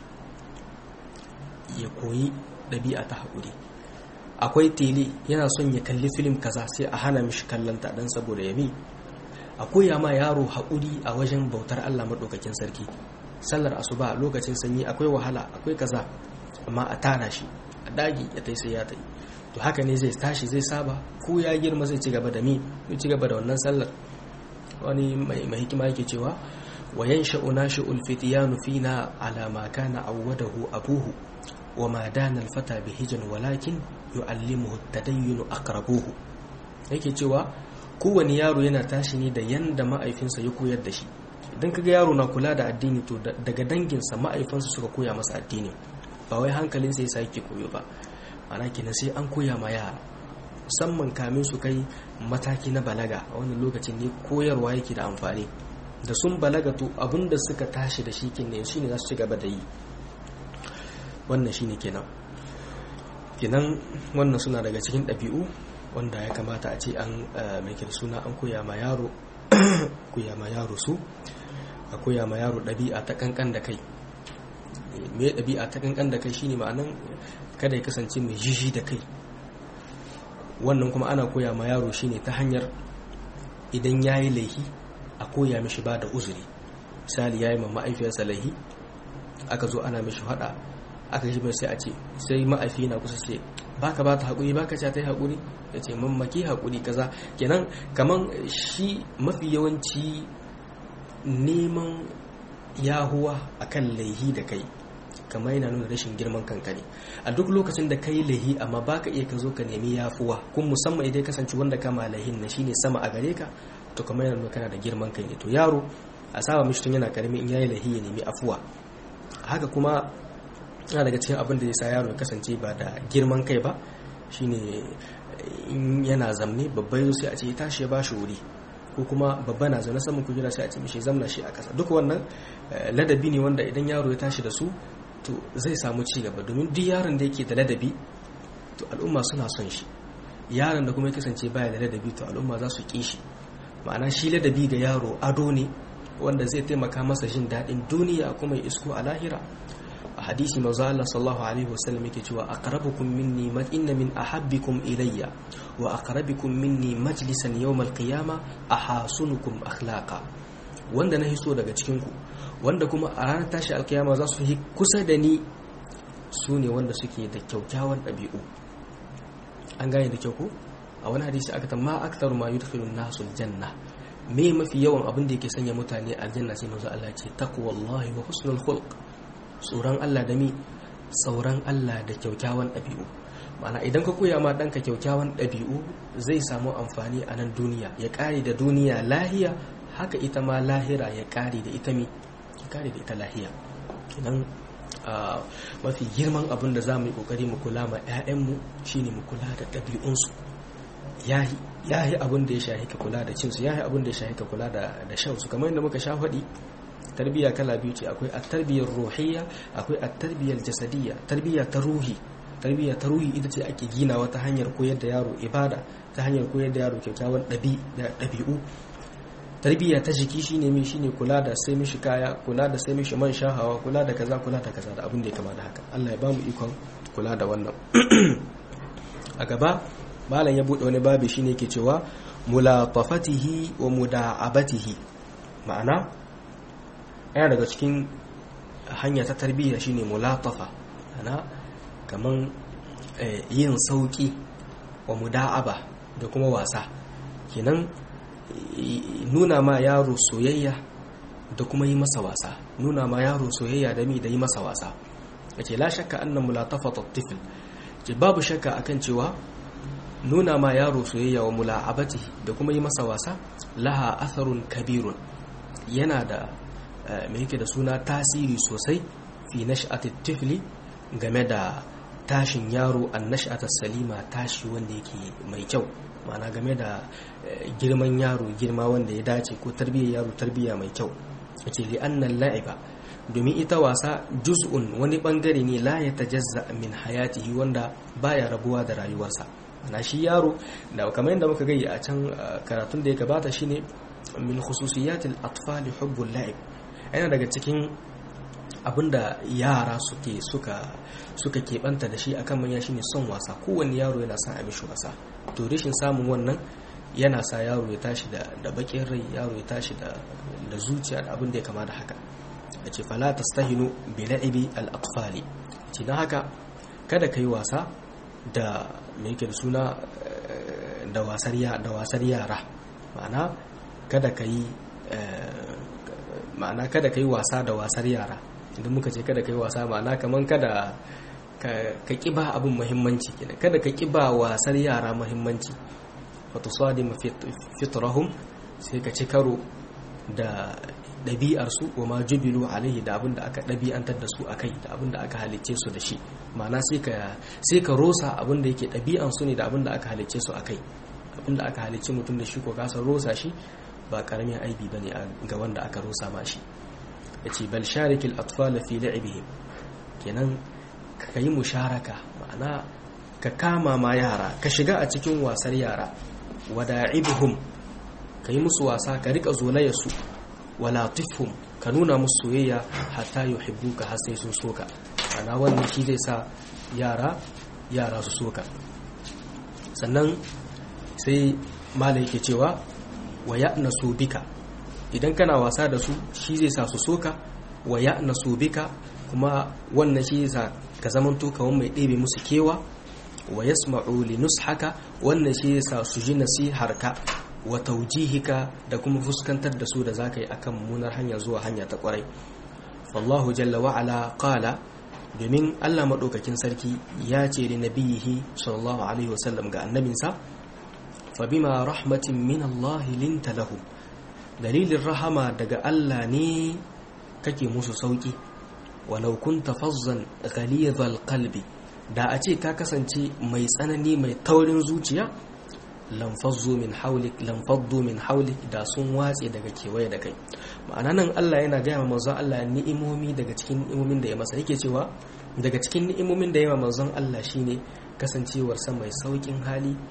ya koyi ɗabi'a ta haƙuri akwai tele yana son ya kalli filim kaza sai a hana mishi kallonta dan saboda ya mi a koya ma yaro haƙuri a wajen bautar Allah maɗaukakin sarki sallar asuba lokacin sanyi akwai wahala akwai kaza amma a tara shi a dagi ya tai sai ya tai to haka ne zai tashi zai saba ko ya girma zai ci gaba da mi zai ci gaba da wannan sallar wani mai hikima yake cewa wa yansha'u nashi'ul fityanu fina ala ma kana awwadahu abuhu wa ma dana al-fata bihijan walakin yu'allimuhu at-tadayyun aqrabuhu yake cewa kowane yaro yana tashi ne da yanda ma'aifinsa ya koyar da shi idan kaga yaro na kula da addini to daga danginsa ma'aifansa suka koya masa addini ba wai hankalinsa yasa yake koyo ba ana kenan sai an koya ma yara musamman kamin su kai mataki na balaga a wannan lokacin ne koyarwa yake da amfani da sun balaga to abinda suka tashi da shi kenan shine za su ci gaba da yi wannan shine kenan kenan wannan suna daga cikin ɗabi'u wanda ya kamata a ce an mai suna an koya ma yaro koya ma yaro su a koya ma yaro ɗabi'a ta kankan da kai me ɗabi'a ta kankan da kai shine ma'anan kada ya kasance mai jiji da kai wannan kuma ana koya ma yaro shine ta hanyar idan ya yi laihi a koya mishi ba da uzuri misali ya yi ma ma'aifiyarsa laihi aka zo ana mishi faɗa aka shi mai sai a ce sai ma'aifi na kusa ce baka ba ta haƙuri baka ce ta yi haƙuri ya ce mammaki haƙuri kaza kenan kaman shi mafi yawanci neman yahuwa akan laihi da kai kamar yana nuna rashin girman kanka ne a duk lokacin da ka yi laihi amma baka iya ka zo ka nemi yafuwa kun musamman idan kasance wanda kama laihin na shine sama a gare ka to kamar yana nuna kana da girman kai ne to yaro a saba mishi tun yana karami in yayi laihi ya nemi afuwa haka kuma yana daga cikin abin da ya sa yaro ya kasance ba da girman kai ba shine in yana zamne babba yazo sai a ce ya tashi ya bashi wuri ko kuma babba na zaune saman kujera sai a ce mishi zamna shi a kasa duk wannan ladabi ne wanda idan yaro ya tashi da su to zai samu ci gaba domin duk yaron da yake da ladabi to al'umma suna son shi yaron da kuma ya kasance baya da ladabi to al'umma za su ƙi shi ma'ana shi ladabi ga yaro ado ne wanda zai taimaka masa jin daɗin duniya kuma ya isko a lahira a hadisi manzo Allah sallallahu alaihi wasallam yake cewa aqrabukum minni ma inna min ahabbikum ilayya wa aqrabukum minni majlisan yawm al-qiyamah ahasunukum akhlaqa wanda na hiso daga cikin ku wanda kuma a ranar tashi alkiyama za su yi kusa da ni su ne wanda suke da kyaukyawan ɗabi'u an gane da kyau ko a wani hadisi aka tamma aktaru ma yudkhilu nasu aljanna me mafi yawan abin da yake sanya mutane aljanna sai manzo Allah ce taqwallahi wa husnul khulq tsoron Allah da mi tsoron Allah da kyaukyawan ɗabi'u ma'ana idan ka koya ma ɗanka kyaukyawan ɗabi'u zai samu amfani a nan duniya ya ƙare da duniya lahiya haka ita ma lahira ya ƙare da ita mi ya ƙare da ita lahiya kenan mafi girman abin da za mu yi ƙoƙari mu kula ma 'ya'yanmu shine mu kula da ɗabi'unsu ya yi abin da ya shahi ka kula da cinsu ya yi abin da ya shahi ka kula da shansu kamar yadda muka sha faɗi tarbiyya kala biyu ce akwai at-tarbiyyar ruhiyya akwai at-tarbiyyar jasadiyya tarbiyya ta ruhi tarbiyya ta ruhi ita ce ake ginawa ta hanyar koyar da yaro ibada ta hanyar koyar da yaro kyakkyawan ɗabi'u tarbiyya ta jiki shine mai shine kula da sai mishi kaya kula da sai mishi man shahawa kula da kaza kula da kaza da abin da ya kama da haka Allah ya ba mu ikon kula da wannan a gaba malam ya bude wani babi shine ke cewa mulatafatihi wa muda'abatihi ma'ana yana daga cikin hanya ta tarbiyya shine mulatafa ana kaman yin sauki wa muda'aba da kuma wasa kenan nuna ma yaro soyayya da kuma yi masa wasa nuna ma yaro soyayya da mi da yi masa wasa yace la shakka anna mulatafat at-tifl ce babu shakka akan cewa nuna ma yaro soyayya wa mula'abatihi da kuma yi masa wasa laha atharun kabirun yana da mai yake da suna tasiri sosai fi nash'atit tifli game da tashin yaro an nash'ata salima tashi wanda yake mai kyau ma'ana game da girman yaro girma wanda ya dace ko tarbiyyar yaro tarbiyya mai kyau yace li annal la'iba domin ita wasa juz'un wani bangare ne la ya tajazza min hayatihi wanda baya rabuwa da rayuwarsa ana shi yaro da kamar yadda muka gayya a can karatun da ya gabata shine min khususiyatil atfal hubbul la'ib yana daga cikin abinda yara suke suka suka keɓanta da shi akan manya shine son wasa kowanne yaro yana son a mishi wasa to rashin samun wannan yana sa yaro ya tashi da da bakin rai yaro ya tashi da da zuciya da abin da ya kama da haka yace fala tastahinu bi la'ibi al atfali ce dan haka kada kai wasa da me yake da suna da wasar da wasar yara ma'ana kada kai ma'ana kada kai wasa da wasar yara idan muka ce kada kai wasa ma'ana kaman kada ka kiba abin muhimmanci kenan kada ka kiba wasar yara muhimmanci wato sadi fitrahum sai ka ci karo da ɗabi'arsu wa ma jubilu alaihi da abin da aka ɗabi'antar da su akai da abin da aka halicce su da shi ma'ana sai ka rosa abin da yake ɗabi'ansu ne da abin da aka halicce su akai abin da aka halicce mutum da shi ko kasa rosa shi ba karamin aibi bane ga wanda aka rosa ma shi yace bal sharikil atfal fi la'ibihim kenan ka yi musharaka ma'ana ka kama ma yara ka shiga a cikin wasar yara wada'ibhum ka yi musu wasa ka rika zolaya su wala tifhum ka nuna musu soyayya hatta yuhibbuka har sai sun soka ana wannan shi zai sa yara yara su soka sannan sai malai yake cewa wa ya'nasu bika idan kana wasa da su shi zai sa su soka wa ya'nasu bika kuma wannan shi zai sa ka zamanto kawan mai ɗebe musu kewa wa yasma'u li nushaka wannan shi zai sa su ji nasiharka wa taujihika da kuma fuskantar da su da zaka yi akan munar hanya zuwa hanya ta kwarai wallahu jalla wa ala qala domin Allah madaukakin sarki ya ce da nabiyihi sallallahu alaihi wasallam ga annabinsa fa bima rahmatin min Allah linta lahu dalilin rahama daga Allah ne kake musu sauki walau kunta fazzan ghalidhal qalbi da a ce ka kasance mai tsanani mai taurin zuciya lamfazzo min haulik lamfaddu min haulik da sun watse daga kewaye da kai ma'ana nan Allah yana gaya wa manzon Allah ni'imomi daga cikin ni'imomin da ya masa yake cewa daga cikin ni'imomin da ya wa manzon Allah shine kasancewar sa mai saukin hali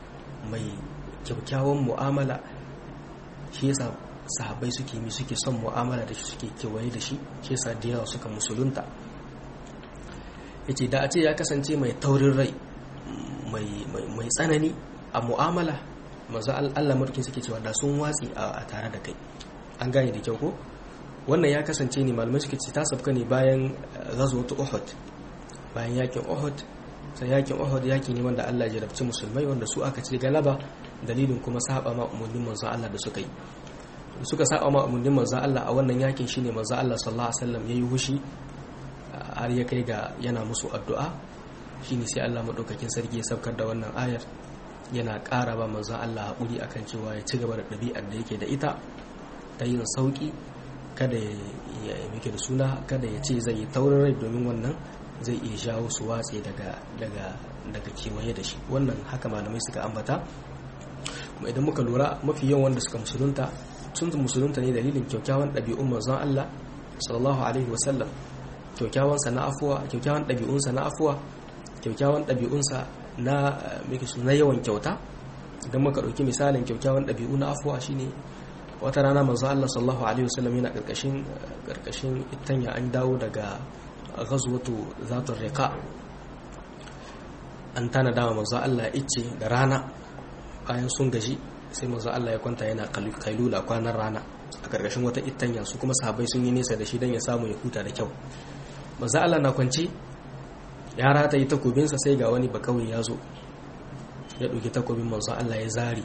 mai kyakkyawan mu'amala shi yasa sahabbai suke mi suke son mu'amala da shi suke kewaye da shi shi yasa da yawa suka musulunta yace da a ce ya kasance mai taurin rai mai tsanani a mu'amala manzo Allah mulkin suke cewa da sun watsi a tare da kai an gane da kyau ko wannan ya kasance ne malamai suke ce ta sabka ne bayan ghazwat Uhud bayan yakin Uhud sai yakin Uhud yaki ne wanda Allah ya jarabci musulmai wanda su aka ci galaba dalilin kuma saba ma umurnin manzo Allah da suka yi suka saba ma umurnin manzo Allah a wannan yakin shine manzo Allah sallallahu alaihi wasallam yayi hushi har ya kai ga yana musu addu'a shine sai Allah madaukakin sarki ya saukar da wannan ayar yana ƙara ba manzo Allah haƙuri akan cewa ya ci gaba da ɗabi'ar da yake da ita ta yin sauƙi kada ya mike da suna kada ya ce zai yi taurin rai domin wannan zai iya jawo su watse daga daga daga kewaye da shi wannan haka malamai suka ambata kuma idan muka lura mafi yawan wanda suka musulunta sun musulunta ne dalilin kyakkyawan ɗabi'un manzon Allah sallallahu alaihi wasallam kyakkyawan sa na afuwa kyakkyawan ɗabi'unsa na afuwa kyakkyawan ɗabi'unsa na na yawan kyauta idan muka ɗauki misalin kyakkyawan ɗabi'u na afuwa shine wata rana manzo Allah sallallahu alaihi wasallam yana karkashin karkashin itanya an dawo daga ghazwatu zatul riqa an tana dama manzo Allah ice da rana bayan sun gaji sai manzo Allah ya kwanta yana kailula kwanan rana a karkashin wata itanya su kuma sahabbai sun yi nesa da shi dan ya samu ya huta da kyau manzo Allah na kwance ya rata yi takobinsa sai ga wani bakawai ya zo ya ɗauki takobin manzo Allah ya zari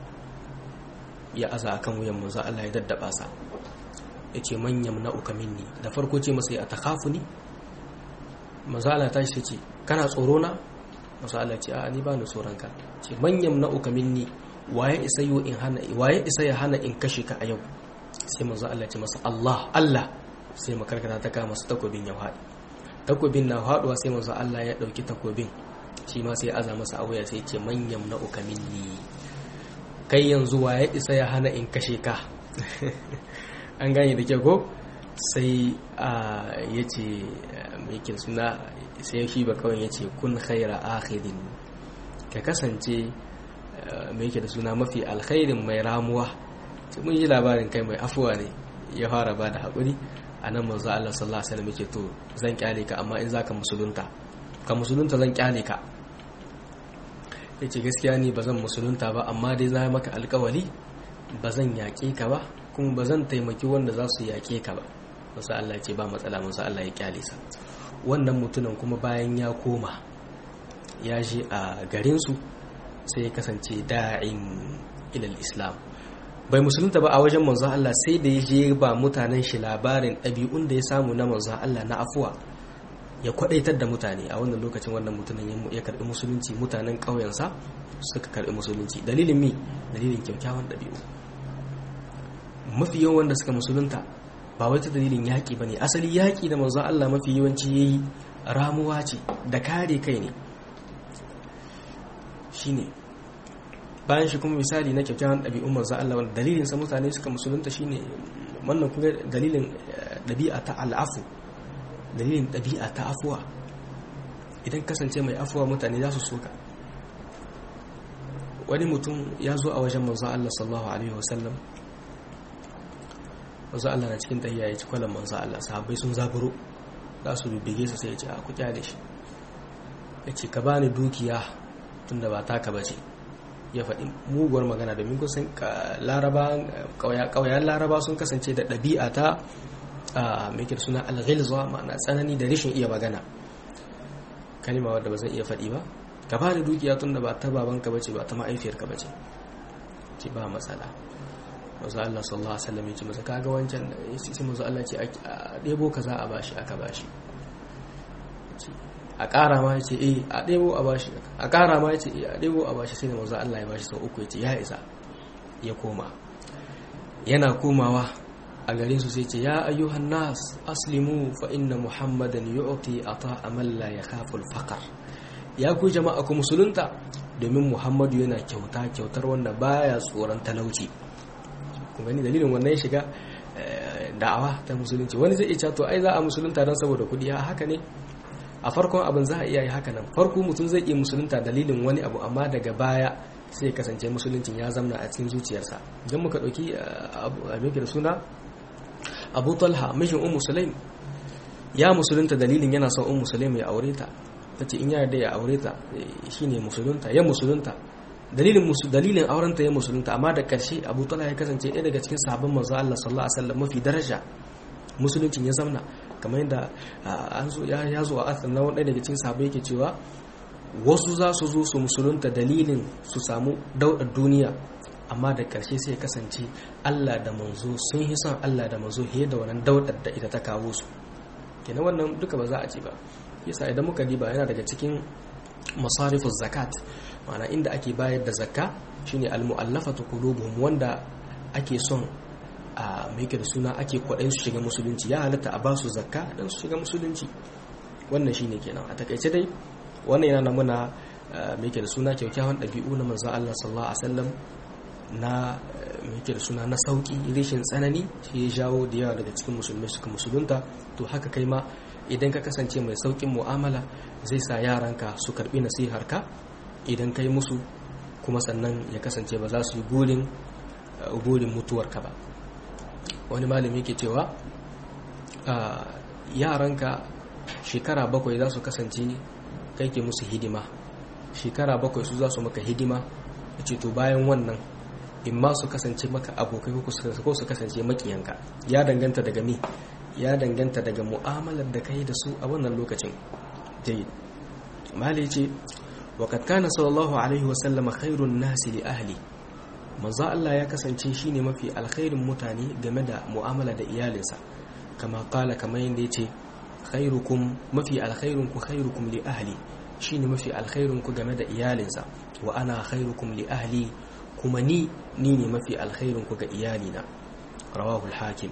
ya aza akan wuyan manzo Allah ya daddaba sa ya ce manyan na'uka minni da farko ce masa ya takafu ni manzo Allah ta shi ce kana tsoro na manzo Allah ce a ni ba ni tsoron ka ce manyan na'uka minni waye isa yo in hana waye isa ya hana in kashe ka a yau sai manzo Allah ce masa Allah Allah sai makarkata ta kama masa takobin ya haɗi takobin na faduwa sai manzo Allah ya dauki takobin shi ma sai aza masa awaya sai ce manyan na uka minni kai yanzu wa ya isa ya hana in kashe ka an gane da ke ko sai ya ce mai suna sai shi ba kawai ya ce kun khaira akhirin ka kasance mai da suna mafi alkhairin mai ramuwa mun yi labarin kai mai afuwa ne ya fara ba da haƙuri a nan manzo Allah sallallahu alaihi wasallam yake to zan kyale ka amma in zaka musulunta ka musulunta zan kyale ka yace gaskiya ni bazan musulunta ba amma dai za maka alƙawari bazan yaƙe ka ba kuma bazan taimaki wanda za su yaƙe ka ba manzo Allah ce ba matsala manzo Allah ya kyale sa wannan mutumin kuma bayan ya koma ya je a garin su sai ya kasance da'in ilal islam bai musulunta ba a wajen manzon Allah sai da ya je ba mutanen shi labarin ɗabi'un da ya samu na manzon Allah na afuwa ya kwadaitar da mutane a wannan lokacin wannan mutumin ya karbi musulunci mutanen ƙauyensa suka karbi musulunci dalilin mi dalilin kyakkyawan ɗabi'u mafi yawan wanda suka musulunta ba wai ta dalilin yaƙi ba ne asali yaƙi da manzon Allah mafi yawanci ya yi ramuwa ce da kare kai ne shine bayan shi kuma misali na kyakkyawan ɗabi'un manzo Allah wanda dalilin sa mutane suka musulunta shine wannan kuma dalilin ɗabi'a ta al'afu dalilin ɗabi'a ta afuwa idan kasance mai afuwa mutane za su soka wani mutum ya zo a wajen manzo Allah sallallahu alaihi wasallam manzo Allah na cikin tahiya ya ci kwalan manzo Allah sahabbai sun zaburo za su bibige su sai ya ce a ku kyale shi ya ce ka bani dukiya tunda ba taka bace ya faɗi muguwar magana domin kusan ƙauyen laraba sun kasance da ɗabi'a ta mai suna alghilza ma'ana tsanani da rashin iya magana kalima wadda ba zan iya faɗi ba ka ba da dukiya tun da ba ta babanka bace ba ta ma'aifiyarka bace ce ba matsala mazu Allah sallallahu alaihi wasallam ya ce masa kaga wancan sai mazu Allah ce a ɗebo ka za a bashi aka bashi a ƙara ma ya ce eh a ɗebo a bashi a ƙara ma ya ce eh a ɗebo a bashi sai da mazu Allah ya bashi sau uku ya ce ya isa ya koma yana komawa a garin su sai ce ya ayyuhan nas aslimu fa inna muhammadan yu'ti ata'a man la yakhafu al-faqr ya ku jama'a ku musulunta domin muhammadu yana kyauta kyautar wanda baya tsoron talauci kun gani dalilin wannan ya shiga da'awa ta musulunci wani zai iya to ai za a musulunta don saboda kudi a haka ne a farkon abin za a iya yi haka nan farko mutum zai iya musulunta dalilin wani abu amma daga baya sai kasance musuluncin ya zamna a cikin zuciyarsa idan muka ɗauki abin da suna abu talha mishin ummu sulaim ya musulunta dalilin yana son ummu sulaim ya aure ta tace in ya yarda ya aure ta shine musulunta ya musulunta dalilin dalilin aurenta ya musulunta amma da karshe abu talha ya kasance ɗaya daga cikin sahabban manzo Allah sallallahu alaihi wasallam mafi daraja musuluncin ya zamna kamar yadda an zo ya zo a asan na wani daga cikin sahabbai yake cewa wasu za su zo su musulunta dalilin su samu daudar duniya amma da karshe sai ya kasance Allah da manzo sun yi son Allah da manzo fiye da wannan daudar da ita ta kawo su kenan wannan duka ba za a ce ba yasa idan muka diba yana daga cikin masarifus zakat ma'ana inda ake bayar da zakka shine almu'allafatu qulubuhum wanda ake son a mai da suna ake kwaɗayin su shiga musulunci ya halatta a basu zakka dan su shiga musulunci wannan shine kenan a takaice dai wannan yana muna mai da suna kyaukyawan ɗabi'u na manzon Allah sallallahu alaihi wasallam na mai da suna na sauki rashin tsanani shi ya jawo da yawa daga cikin musulmai suka musulunta to haka kai ma idan ka kasance mai saukin mu'amala zai sa yaranka su karbi nasiharka idan kai musu kuma sannan ya kasance ba za su yi gurin gurin mutuwarka ba wani malami ke cewa yaranka shekara bakwai za su kasance kai ke musu hidima shekara bakwai su za su maka hidima a to bayan wannan in ma su kasance maka abokai ko su kasance makiyanka ya danganta daga mi ya danganta daga mu'amalar da kai da su a wannan lokacin jayyid mali ce وقد كان صلى الله عليه وسلم خير الناس لأهلي manzo Allah ya kasance shine mafi alkhairin mutane game da mu'amala da iyalinsa kama kala kamar yadda yace khairukum mafi alkhairun ku khairukum li ahli shine mafi alkhairun ku game da iyalinsa wa ana khairukum li ahli kuma ni ni ne mafi alkhairun ku ga iyalina rawahu al-hakim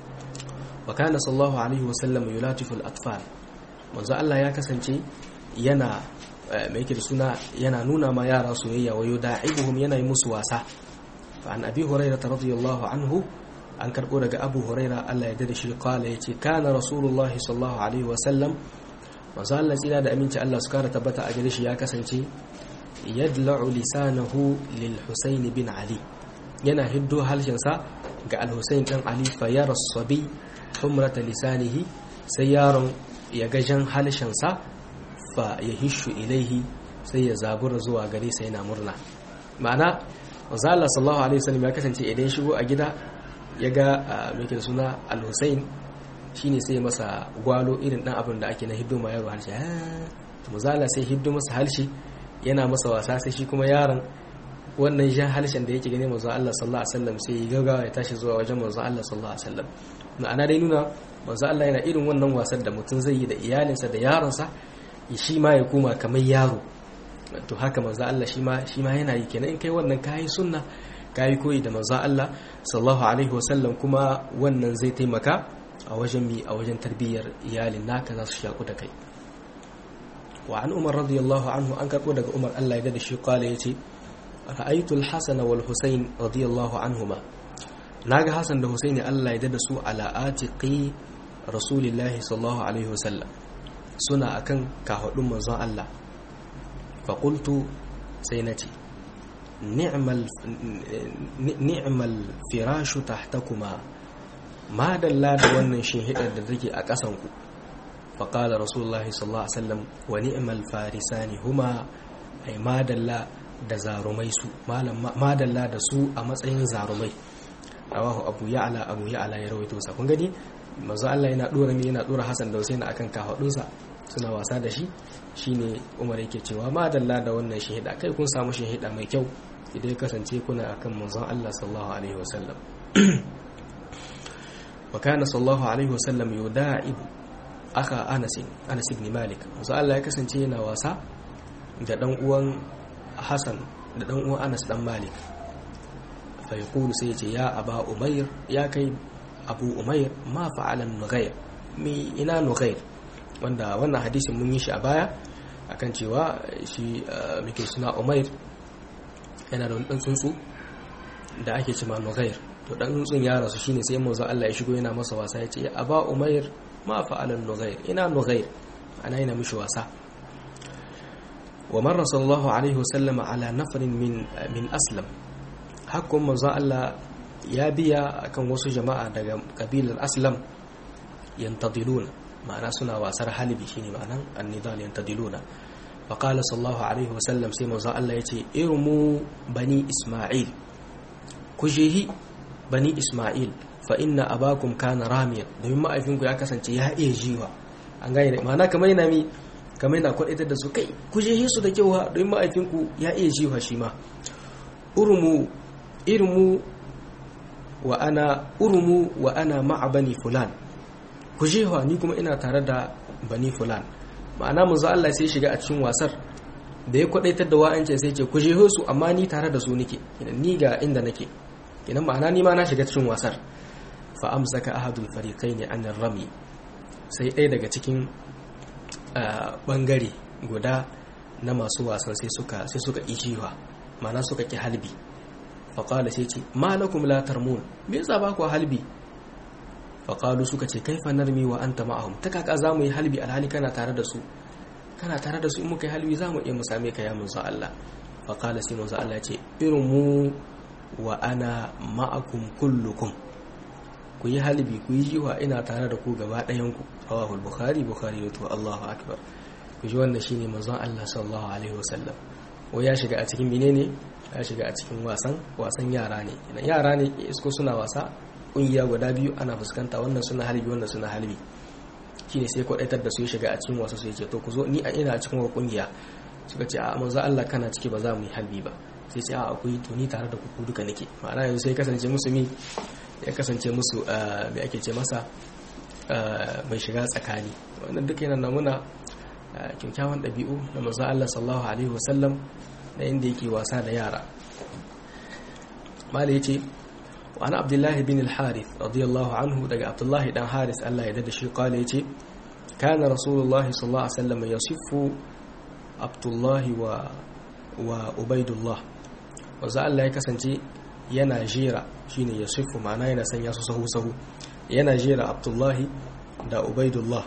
wa kana sallallahu alaihi wa sallam yulatifu al-atfal manzo Allah ya kasance yana mai yake da suna yana nuna ma yara soyayya wa yuda'ibuhum yana yi musu wasa fa an abi hurairah radiyallahu anhu an karbo daga abu hurairah Allah ya dade shi kala yace kana rasulullahi sallallahu alaihi wa sallam manzo Allah tsira da aminci Allah su kara tabbata a gare shi ya kasance yadla'u lisanahu lil husayn bin ali yana hiddo halshensa ga al-husayn dan ali fa yara sabi humrata lisanihi sai yaron ya ga jan halshensa fa ya hishu ilaihi sai ya zabura zuwa gare sai yana murna ma'ana manzo Allah sallallahu alaihi wasallam ya kasance idan shigo a gida ya ga mai suna al-Husayn shine sai masa gwalo irin dan abin da ake na hiddo ma yaro harshe manzo Allah sai hiddo masa harshe yana masa wasa sai shi kuma yaron wannan jan harshen da yake gane manzo Allah sallallahu alaihi wasallam sai ya gaggawa ya tashi zuwa wajen manzo Allah sallallahu alaihi wasallam ma'ana dai nuna manzo Allah yana irin wannan wasan da mutum zai yi da iyalinsa da yaronsa shi ma ya koma kamar yaro to haka manzo Allah shi ma shi ma yana yi kenan in kai wannan kai sunna kai koyi da manzo Allah sallallahu alaihi wasallam kuma wannan zai taimaka a wajen mi a wajen tarbiyyar iyalin naka za su shaku da kai wa an umar radiyallahu anhu an karbo daga umar Allah ya da shi kala yace ra'aytu al-hasan wal husayn radiyallahu anhuma naga hasan da husaini Allah ya da su ala atiqi rasulillahi sallallahu alaihi wasallam suna akan kahudun manzon Allah faƙultu sai na ce ni'mal firashu tahtakuma ma dalla da wannan shinhidar da take a ƙasanku faƙala rasulullahi sallallahu alaihi wasallam wa ni'mal farisani huma ai ma dalla da zarumai su ma dalla da su a matsayin zarumai rawahu abu ya'la abu ya'la ya rawaito sa kun gani manzo Allah yana dora ne yana dora Hassan da Hussein akan kafadunsa suna wasa da shi shine Umar yake cewa ma dalla da wannan shahida kai kun samu shahida mai kyau idan ya kasance kuna akan manzon Allah sallallahu alaihi wasallam wa kana sallallahu alaihi wasallam yuda'ib aka Anas Anas ibn Malik manzo Allah ya kasance yana wasa da dan uwan Hassan da dan uwan Anas dan Malik fa yaqulu sai ya ce ya aba Umayr ya kai abu umair ma fa'alan nughair mi ina nughair wanda wannan hadisin mun yi shi a baya akan cewa shi muke suna umair yana da wani tsuntsu da ake cima nughair to dan tsuntsun ya rasu shine sai manzo Allah ya shigo yana masa wasa ya ce aba umair ma fa'alan nughair ina nughair ana yana mishi wasa wa marra sallallahu alaihi wasallam ala nafarin min min aslam hakkun manzo Allah ya biya akan wasu jama'a daga kabilar aslam yantadiluna ma'ana suna wasar halibi shine ma'anan annidal yantadiluna fa qala sallallahu alaihi wasallam sai manzo Allah yace irmu bani isma'il kujehi bani isma'il fa inna abakum kana ramiyan domin ma'aifinku ya kasance ya iya jiwa an gane ma'ana kamar yana mi kamar yana kwadaitar da su kai kujehi su da kyau domin ma'aifinku ya iya jiwa shi ma urmu irmu wa ana urmu wa ana ma'a bani fulan kujewa ni kuma ina tare da bani fulan ma'ana manzo Allah sai shiga a cikin wasar da ya kwadaitar da wa'ancin sai ce kujeho su amma ni tare da su nake ni ga inda nake idan ma'ana ni ma na shiga cikin wasar fa amsaka ahadul fariqain an rami sai ɗaya daga cikin bangare guda na masu wasan sai suka sai suka ijiwa ma'ana suka ki halbi fa qala sai ce malakum la tarmun me yasa ba ku halbi fa qalu suka ce kaifa narmi wa anta ma'ahum ta kaka zamu yi halbi alhali kana tare da su kana tare da su in muka yi halbi zamu iya mu same ka ya manzo Allah fa qala sai manzo Allah ce irmu wa ana ma'akum kullukum ku yi halbi ku yi jiwa ina tare da ku gaba ɗayanku rawahul bukhari bukhari ya to Allahu akbar ku ji wannan shine manzon Allah sallallahu alaihi wasallam ko ya shiga a cikin menene ya shiga a cikin wasan wasan yara ne idan yara ne isko suna wasa kungiya guda biyu ana fuskanta wannan suna halbi wannan suna halbi shine sai kwadaitar da su ya shiga a cikin wasa su yake to ku zo ni a ina cikin kungiya suka ce a manzon Allah kana ciki ba za mu yi halbi ba sai ce a akwai to ni tare da ku duka nake ma'ana yanzu sai kasance musu mi ya kasance musu mai ake ce masa mai shiga tsakani wannan duka yana namuna kyakkyawan ɗabi'u na manzon Allah sallallahu alaihi wasallam da inda yake wasa da yara mala yace wa ana abdullahi bin al-harith radiyallahu anhu daga abdullahi dan haris Allah ya dada shi kala yace kana rasulullahi sallallahu alaihi wasallam yasiffu abdullahi wa wa ubaidullah wanzu Allah ya kasance yana jera shine ya sifu ma'ana yana sanya su sahu-sahu yana jera abdullahi da ubaidullah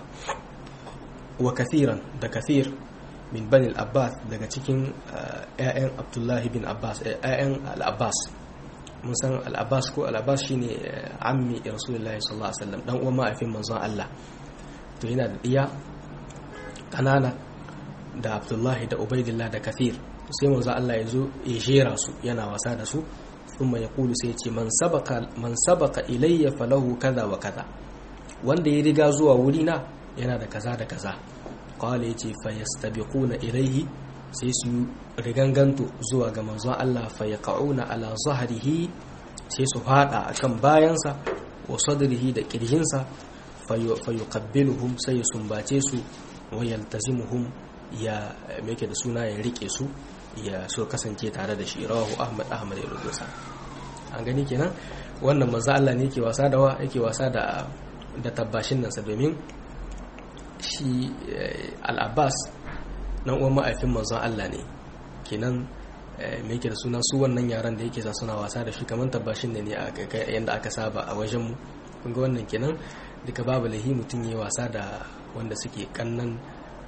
wa kathiran da kathir min bani al-abbas daga cikin 'ya'yan abdullahi bin abbas 'ya'yan al-abbas mun san al-abbas ko al-abbas shine ammi rasulullahi sallallahu alaihi wasallam dan uwan ma'aifin manzon Allah to yana da diya kanana da abdullahi da ubaidullah da kathir sai manzo Allah ya zo ya jera su yana wasa da su kuma ya kulu sai ce man sabaka man sabaka ilayya falahu kaza wa kaza wanda ya riga zuwa wuri na yana da kaza da kaza qala yace fa yastabiquna ilayhi sai su riganganto zuwa ga manzo Allah fa yaqauna ala zahrihi sai su fada akan bayansa wa sadrihi da kirjinsa fa yuqabbiluhum sai sumbace su wa yaltazimuhum ya meke da suna ya rike su ya so kasance tare da shi rawahu ahmad ahmad ya rubuta an gani kenan wannan manzo Allah ne yake wasa da wa yake wasa da da tabbashin nan sa domin shi al-abbas nan uwan ma'aifin manzon Allah ne kenan me yake da suna su wannan yaran da yake sa suna wasa da shi kamar tabbashin ne ne a yanda aka saba a wajen mu kun ga wannan kenan duka babu lahi mutum yayi wasa da wanda suke kannan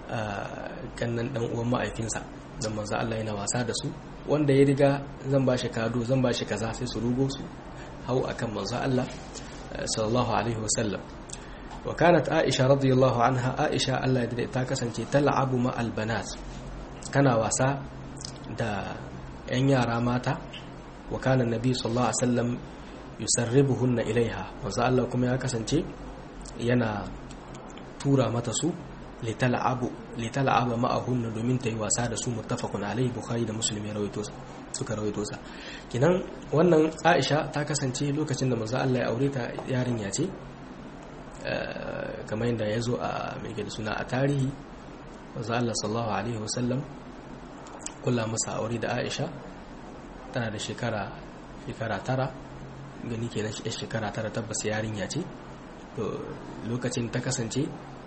kannan dan uwan ma'aifinsa dan manzo Allah yana wasa da su wanda ya riga zan ba shi kado zan ba shi kaza sai su rugo su hau akan manzo Allah sallallahu alaihi wasallam wa kanat Aisha radiyallahu anha Aisha Allah ya ta kasance tal'abu ma albanat kana wasa da yan yara mata wa kana nabi sallallahu alaihi wasallam yusarribuhunna ilaiha manzo Allah kuma ya kasance yana tura mata su lital'aba ma'ahunna domin ta yi wasa da su muttafaqun alaihi bukhari da muslim ya rawaito suka rawaito sa kinan wannan aisha ta kasance lokacin da manzo Allah ya aure ta yarinya ce kamar yadda ya zo a mai da suna a tarihi manzo Allah sallallahu alaihi wasallam kula masa aure da aisha tana da shekara shekara tara gani kenan shekara tara tabbas yarinya ce lokacin ta kasance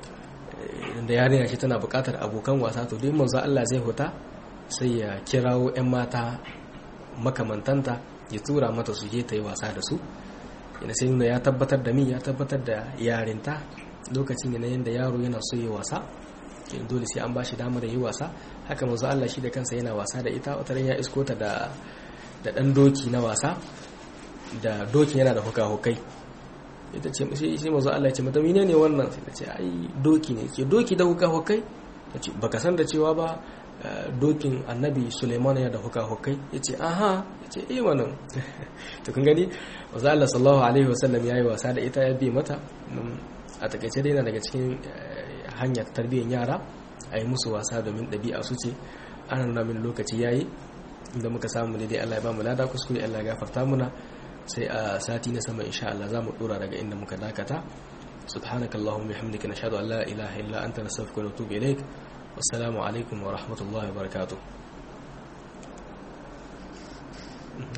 da yarinya ce tana bukatar abokan wasa to dai manzo Allah zai huta sai ya kirawo 'yan mata makamantanta ya tura mata su je ta yi wasa da su ina sai nuna ya tabbatar da mi ya tabbatar da yarinta lokacin ne na yadda yaro yana so yi wasa dole sai an bashi damar yi wasa haka manzo Allah shi da kansa yana wasa da ita wata ya isko ta da da dan doki na wasa da dokin yana da huka-hukai ita ce sai manzo Allah ya ce mata menene wannan sai ta ce ai doki ne ke doki da huka-hukai tace baka san da cewa ba dokin annabi Suleiman ya da huka-hukai yace aha yace eh wannan to kun gani manzo Allah sallallahu alaihi wasallam yayi wasa da ita ya bi mata a takaice dai na daga cikin hanyar tarbiyyar yara a yi musu wasa domin ɗabi'a su ce ana nuna min lokaci yayi inda muka samu ne dai Allah ya ba mu lada kuskure Allah ya gafarta muna sai a sati na sama insha Allah za mu dora daga inda muka dakata subhanaka allahumma bihamdika nashhadu an la ilaha illa anta nastaghfiruka wa natubu ilaik wassalamu alaikum wa rahmatullahi wa barakatuh